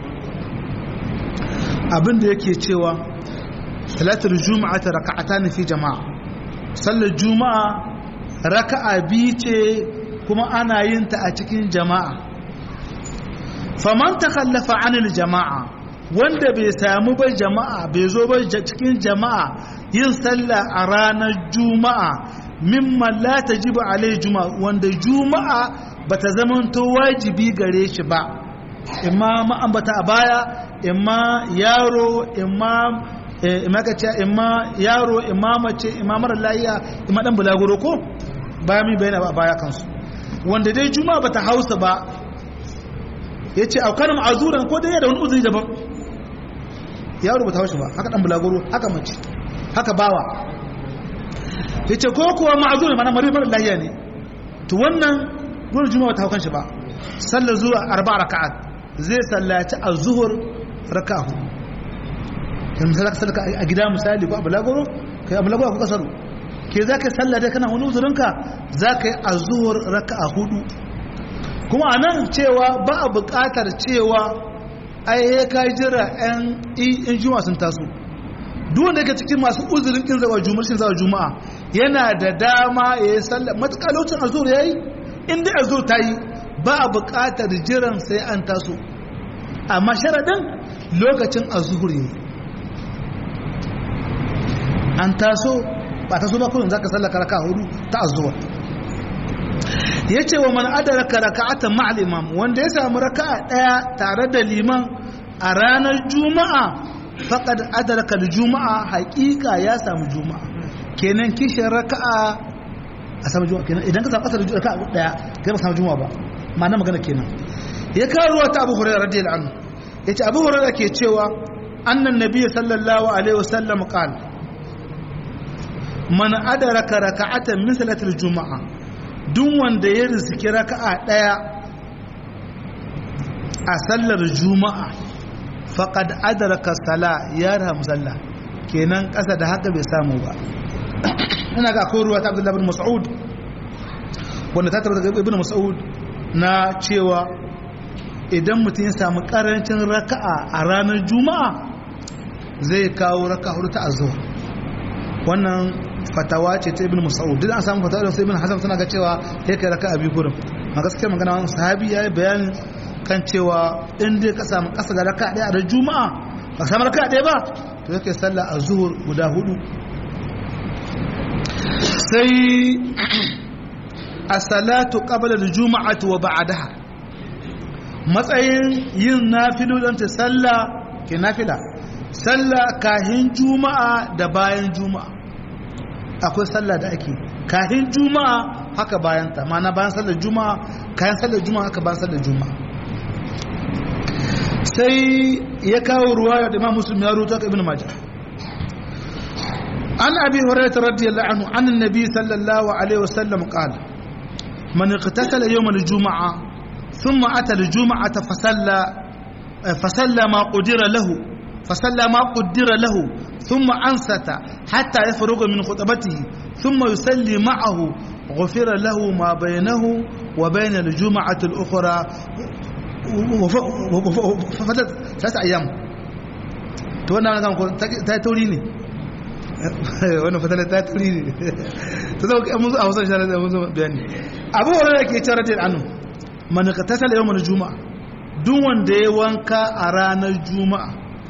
abin da yake cewa salatul juma'a ta raka'ata ne fi jama'a sallar juma'a raka'a biyu ce kuma ana yin ta a cikin jama'a faman takhallafa anil jama'a wanda bai samu ba jama'a bai zo ba cikin jama'a yin sallah a ranar juma'a mimman la tajibu alai juma'a wanda juma'a bata zamanto wajibi gare shi ba imma ma'ambata a baya imma yaro imma imma kace imma yaro imma mace imma mara lafiya imma dan bulaguro ko baya mi bayana a baya kansu wanda dai juma'a bata hausa ba yace aukanin azuran ko dai da wani uzuri daban yaro bata hausa ba haka dan bulaguro haka mace haka bawa yace ko kuwa ma'azuran mana mara mara lafiya ne to wannan dole juma'a bata haukan shi ba sallar zuwa arba'a raka'at zai sallaci a zuhur raka hudu kan misali ka sadaka a gida misali ko a balagoro kai a balagoro ko kasaru ke za ka yi sallah dai kana wani uzurinka za ka yi a zuhur raka a hudu kuma a nan cewa ba a buƙatar cewa ai ya ka jira yan in juma sun taso duk wanda yake cikin masu uzurin kin zawa juma'a shin zawa juma'a yana da dama ya yi sallah matuƙa lokacin azur yayi in dai azur ta yi ba a buƙatar jiran sai an taso amma sharaɗin lokacin a zuhuri an taso ba taso ba kullum za ka sallaka raka hudu ta azuwa ya ce wa man adaraka raka'atan ma'al imam wanda ya samu raka'a ɗaya tare da liman a ranar juma'a faqad adaraka juma'a haƙiƙa ya samu juma'a kenan kishin raka'a a samu juma'a kenan idan ka samu ƙasar raka'a ɗaya kai ba samu juma'a ba ma'ana magana kenan ya kawo ruwa ta abu hurairah radiyallahu anhu yace abu hurairah ke cewa annan nabiy sallallahu alaihi wasallam qal man adraka raka'atan min salatil juma'a duk wanda ya rizki raka'a daya a sallar juma'a faqad adraka sala ya rahamu sallah kenan kasa da haka bai samu ba ina ga akwai ruwa ta abdullahi bin mas'ud wanda ta tabbata daga ibn mas'ud na cewa idan mutum ya samu karancin raka'a a ranar juma'a zai kawo raka hudu ta azuwa wannan fatawa ce ta ibn mas'ud duk an samu fatawa da sai ibn hasan suna ga cewa ya kai raka'a biyu gurin ma gaskiya magana wannan sahabi yayi bayanin kan cewa in dai ka samu kasa da raka'a daya a juma'a ba samu raka'a daya ba to yake sallah azhur guda hudu sai as-salatu qabla al-jum'ati wa ba'daha matsayin yin nafilolin ta sallah ke nafila sallah kahin juma'a da bayan juma'a akwai sallah da ake kahin juma'a haka bayan ta mana bayan sallar juma'a kayan sallar juma'a haka bayan sallar juma'a sai ya kawo ruwaya da imam muslim ya rubuta ka ibn majah an abi hurairah radiyallahu anhu an annabi sallallahu alaihi wasallam qala man iqtasala yawm al-jum'ah thumma ata al-jum'ah fasalla fasalla ma qudira lahu fasalla ma qudira lahu thumma ansata hatta yafruga min khutbatihi thumma yusalli ma'ahu غفر له ما بينه وبين الجمعة الأخرى ففتت ثلاثة أيام to wannan kan ko ta tauri ne wannan fatala ta tauri ne to zai mun zo a wasan shara da mun zo bayani abu wannan ke cewa radiyal anhu man qatasala yawmal juma'a duk wanda ya wanka a ranar juma'a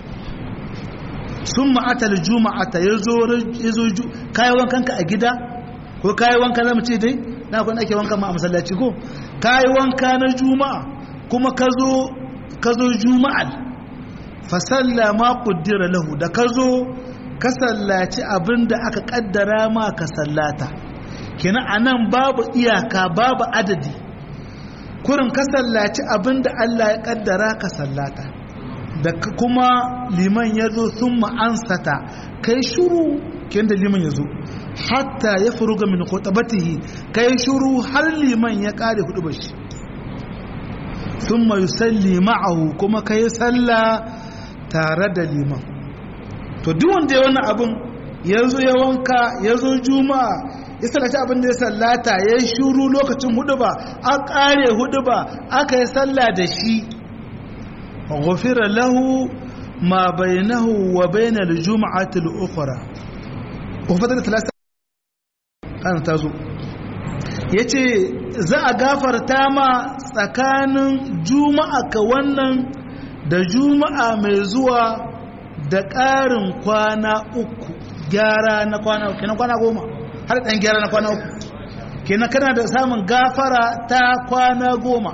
summa atal juma'ata yazo yazo kai wankan ka a gida ko kai wanka zamu ce dai na kun ake wanka ma a masallaci ko kai wanka na juma'a kuma ka zo ka zo juma'al fasalla ma kuddira lahu da ka zo ka sallaci abin da aka kaddara ma ka sallata kina anan babu iyaka babu adadi kurin ka sallaci abin da Allah ya kaddara ka sallata da kuma liman ya zo sun ma'ansata kai shuru kin da liman ya zo hatta ya furuga min khutabatihi kai shuru har liman ya kare hudu bashi thumma yusalli ma'ahu kuma kai sallah tare da liman to duk wanda ya wannan abin ya zo ya wanka ya zo juma'a ya sallaci abin da ya sallata ya yi shuru lokacin hudu ba a kare hudu ba aka yi sallah da shi ghufira lahu ma bainahu wa bainal jum'ati al-ukhra ukhra talata kana tazo yace za a gafarta ma tsakanin juma'a ka wannan da juma'a mai zuwa da ƙarin kwana uku gyara na kwana uku kenan kwana goma har ɗan gyara na kwana uku kenan kana da samun gafara ta kwana goma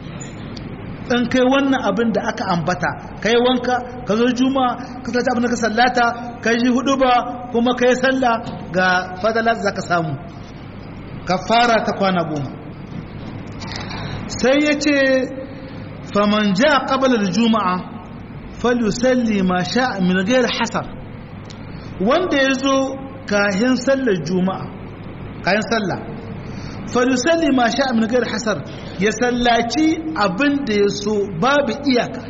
in kai wannan abin da aka ambata ka yi wanka ka zo juma'a ka sallaci abin da ka sallata ka yi hudu ba kuma ka yi sallah ga fadala za ka samu ka fara ta kwana goma sai ya ce faman ja ƙabalar juma'a falusalli ma sha min gair hasar wanda ya zo kayan sallar juma'a kayan sallah falusalli ma sha min gair hasar ya sallaci abin da ya so babu iyaka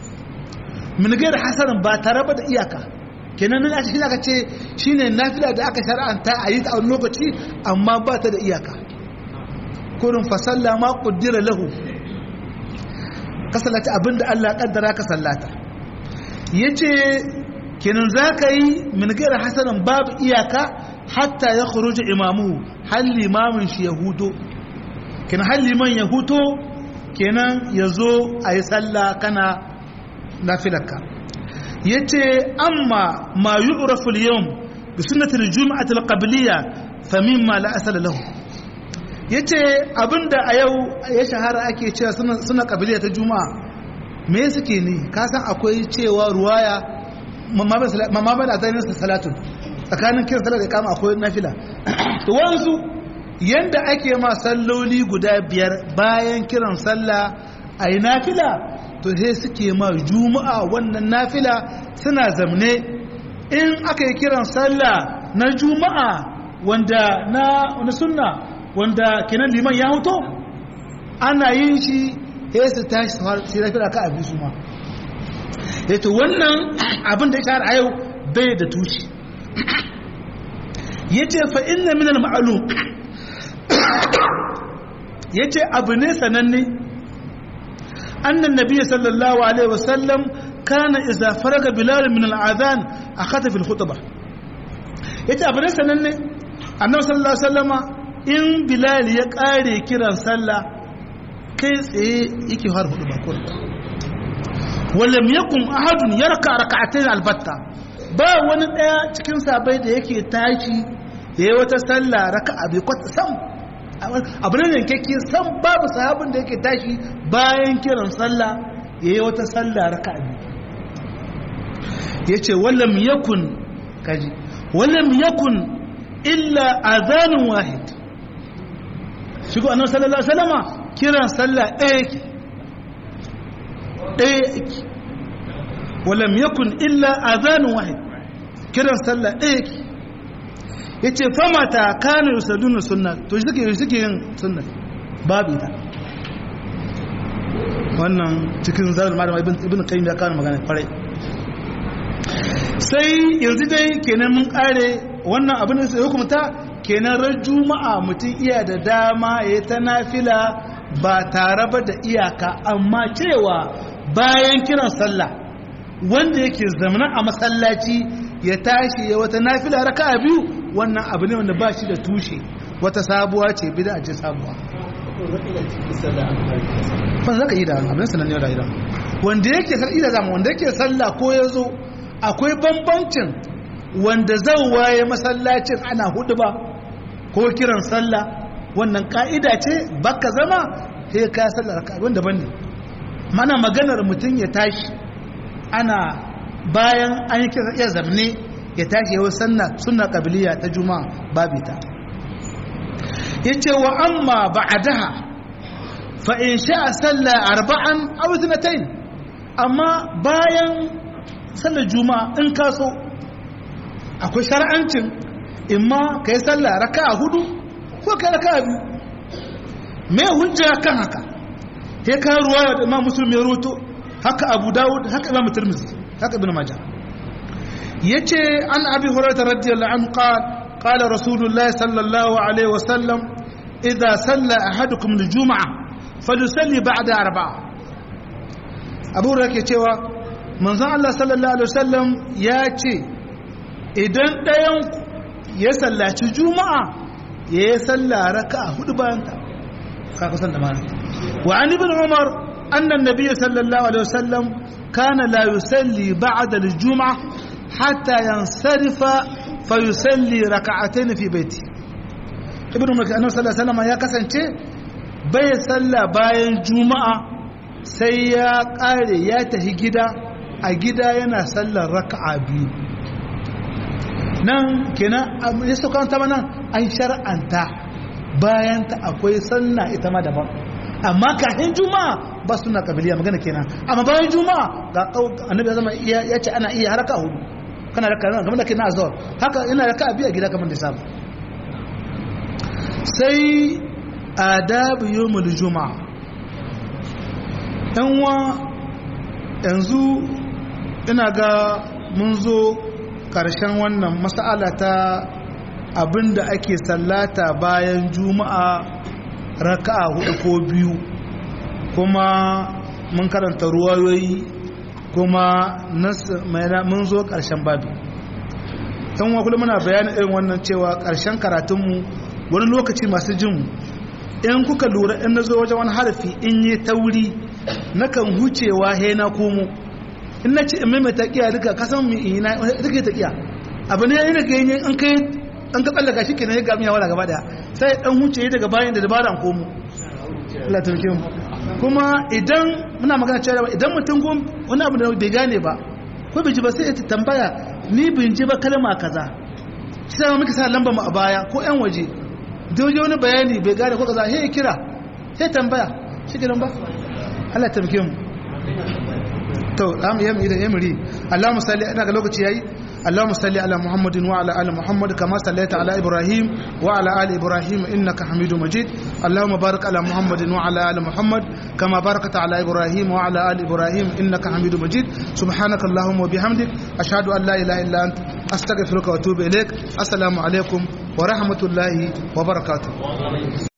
min gair hasarin ba tare ba da iyaka kenan nan ake aka ce shine nafila da aka shar'anta a yi ta a wani lokaci amma ba ta da iyaka kurin fasalla ma kuddira lahu ka sallata abin da Allah kaddara ka sallata yace kenan zaka yi min gair hasanin babu iyaka hatta ya khuruja imamu hal limamin shi ya huto kenan hal liman ya huto kenan ya zo a yi sallah kana nafilarka ya ce amma ma yi uraful yau bi sunnatul juma'atul qabliya fa mimma la asala lahu yace abinda a yau ya shahara ake cewa suna qabliya ta juma'a me suke ne ka san akwai cewa ruwaya mamma ba da zainin salatun tsakanin kiran salat da kama akwai nafila to wanzu yanda ake ma salloli guda biyar bayan kiran sallah a yi nafila to sai suke ma juma'a wannan nafila suna zamne in aka yi kiran sallah na juma'a wanda na wani sunna wanda kenan liman ya huto ana yin shi sai su tashi su nafila ka abin su ma yato wannan abin da ya shahara a yau bai da tushe ya ce fa inna minal ma'alum ya ce abu ne sananne annan nabi sallallahu alaihi wasallam kana iza faraga bilal min al'adhan akhata fil khutbah yace abu ne sananne annabi sallallahu alaihi wasallama in bilal ya kare kiran sallah kai tsaye yake har hudu ba kun walam yakun ahadun yarka rak'atayn albatta ba wani daya cikin sabai da yake tashi yayi wata sallah raka'a bai kwata sam abu ne yankakke san babu sahabin da yake tashi bayan kiran sallah yayi wata sallah raka'a biyu yace wallam yakun kaji wallam yakun illa adhanun wahid shigo annabi sallallahu alaihi wasallama kiran sallah ɗaya yake ɗaya yake wallam yakun illa adhanun wahid kiran sallah ɗaya yake yace famata kana yusalluna sunna to suke suke yin sunna babu ita wannan cikin zarar malama ibn ibn qayyim ya kawo magana kwarai sai yanzu dai kenan mun kare wannan abin da sai hukumta kenan ran juma'a mutum iya da dama ya ta nafila ba tare ba da iyaka amma cewa bayan kiran sallah wanda yake zamana a masallaci ya tashi ya wata nafila raka'a biyu wannan abu ne wanda ba shi da tushe wata sabuwa ce bida ce sabuwa fa zaka yi da abin sanan ne da idan wanda yake sallah da zama wanda yake sallah ko yazo akwai bambancin wanda zan waye masallacin ana hudu ba ko kiran sallah wannan ka'ida ce baka zama sai ka sallar raka'a wanda bane mana maganar mutum ya tashi ana bayan an yi kira iya zamne ya tashi yawon sanna suna ƙabiliya ta juma'a babu ta ya ce wa amma ba a daha fa'in sha a salla arba'an auzinatain amma bayan sallar juma'a in kaso akwai shara'ancin imma ka yi salla raka a hudu ko ka raka a biyu mai hujja kan haka ya kawo ruwa da imam musulmi ya roto haka abu dawud haka imam turmizi haka ibn majah yace an abi hurairah radiyallahu anhu qala qala rasulullah sallallahu alaihi wasallam idza salla ahadukum aljum'a falyusalli ba'da arba'a abu hurairah ke cewa manzon Allah sallallahu alaihi wasallam ya ce idan ɗayan ya sallaci juma'a ya yi salla raka'a hudu bayan ta ka kusan da mana wa an ibn umar annan nabiy sallallahu alaihi wasallam kana la yusalli ba'da al-jum'ah hatta yansarifa fa yusalli rak'atayn fi baiti ibnu makki annabi sallallahu alaihi wasallam ya kasance bai salla bayan juma'a sai ya kare ya tafi gida a gida yana sallar raka'a biyu nan kenan ya sauka ta nan an shar'anta bayan ta akwai sallah ita ma daban amma kafin juma'a ba suna kabiliya magana kenan amma bayan juma'a ga annabi ya zama ya ce ana iya haraka hudu kana da kana game da kina azhar haka ina raka biya gida kamar da sabu sai adabu yawmul juma'a yan wa yanzu ina ga mun zo karshen wannan mas'ala ta abinda ake sallata bayan juma'a raka'a hudu ko biyu kuma mun karanta ruwayoyi kuma mun zo ƙarshen babi ɗan wa kullum muna bayanin irin wannan cewa ƙarshen karatunmu wani lokaci masu jin in kuka lura in na zo wajen wani harafi in yi tauri na kan hucewa he na komo in na ce in maimaita ƙiya duka kasan mai ina duka ta ƙiya abu ne yana ga yin an kai an ka tsallaka shi kenan ya gami yawa gaba daya sai dan huce daga bayan da dabara an komo Allah ta mu kuma idan muna magana cewa idan mutum gun wani abu da bai gane ba ko bai ji ba sai ya tambaya ni bin ji ba kalma kaza sai muka sa lamba mu a baya ko yan waje da waje wani bayani bai gane ko kaza sai kira sai tambaya shi kiran ba Allah ta mu to am yam idan yamri Allahumma salli ina ga lokaci yayi اللهم صل على محمد وعلى ال محمد كما صليت على ابراهيم وعلى ال ابراهيم انك حميد مجيد اللهم بارك على محمد وعلى ال محمد كما باركت على ابراهيم وعلى ال ابراهيم انك حميد مجيد سبحانك اللهم وبحمدك اشهد ان لا اله الا انت استغفرك واتوب اليك السلام عليكم ورحمه الله وبركاته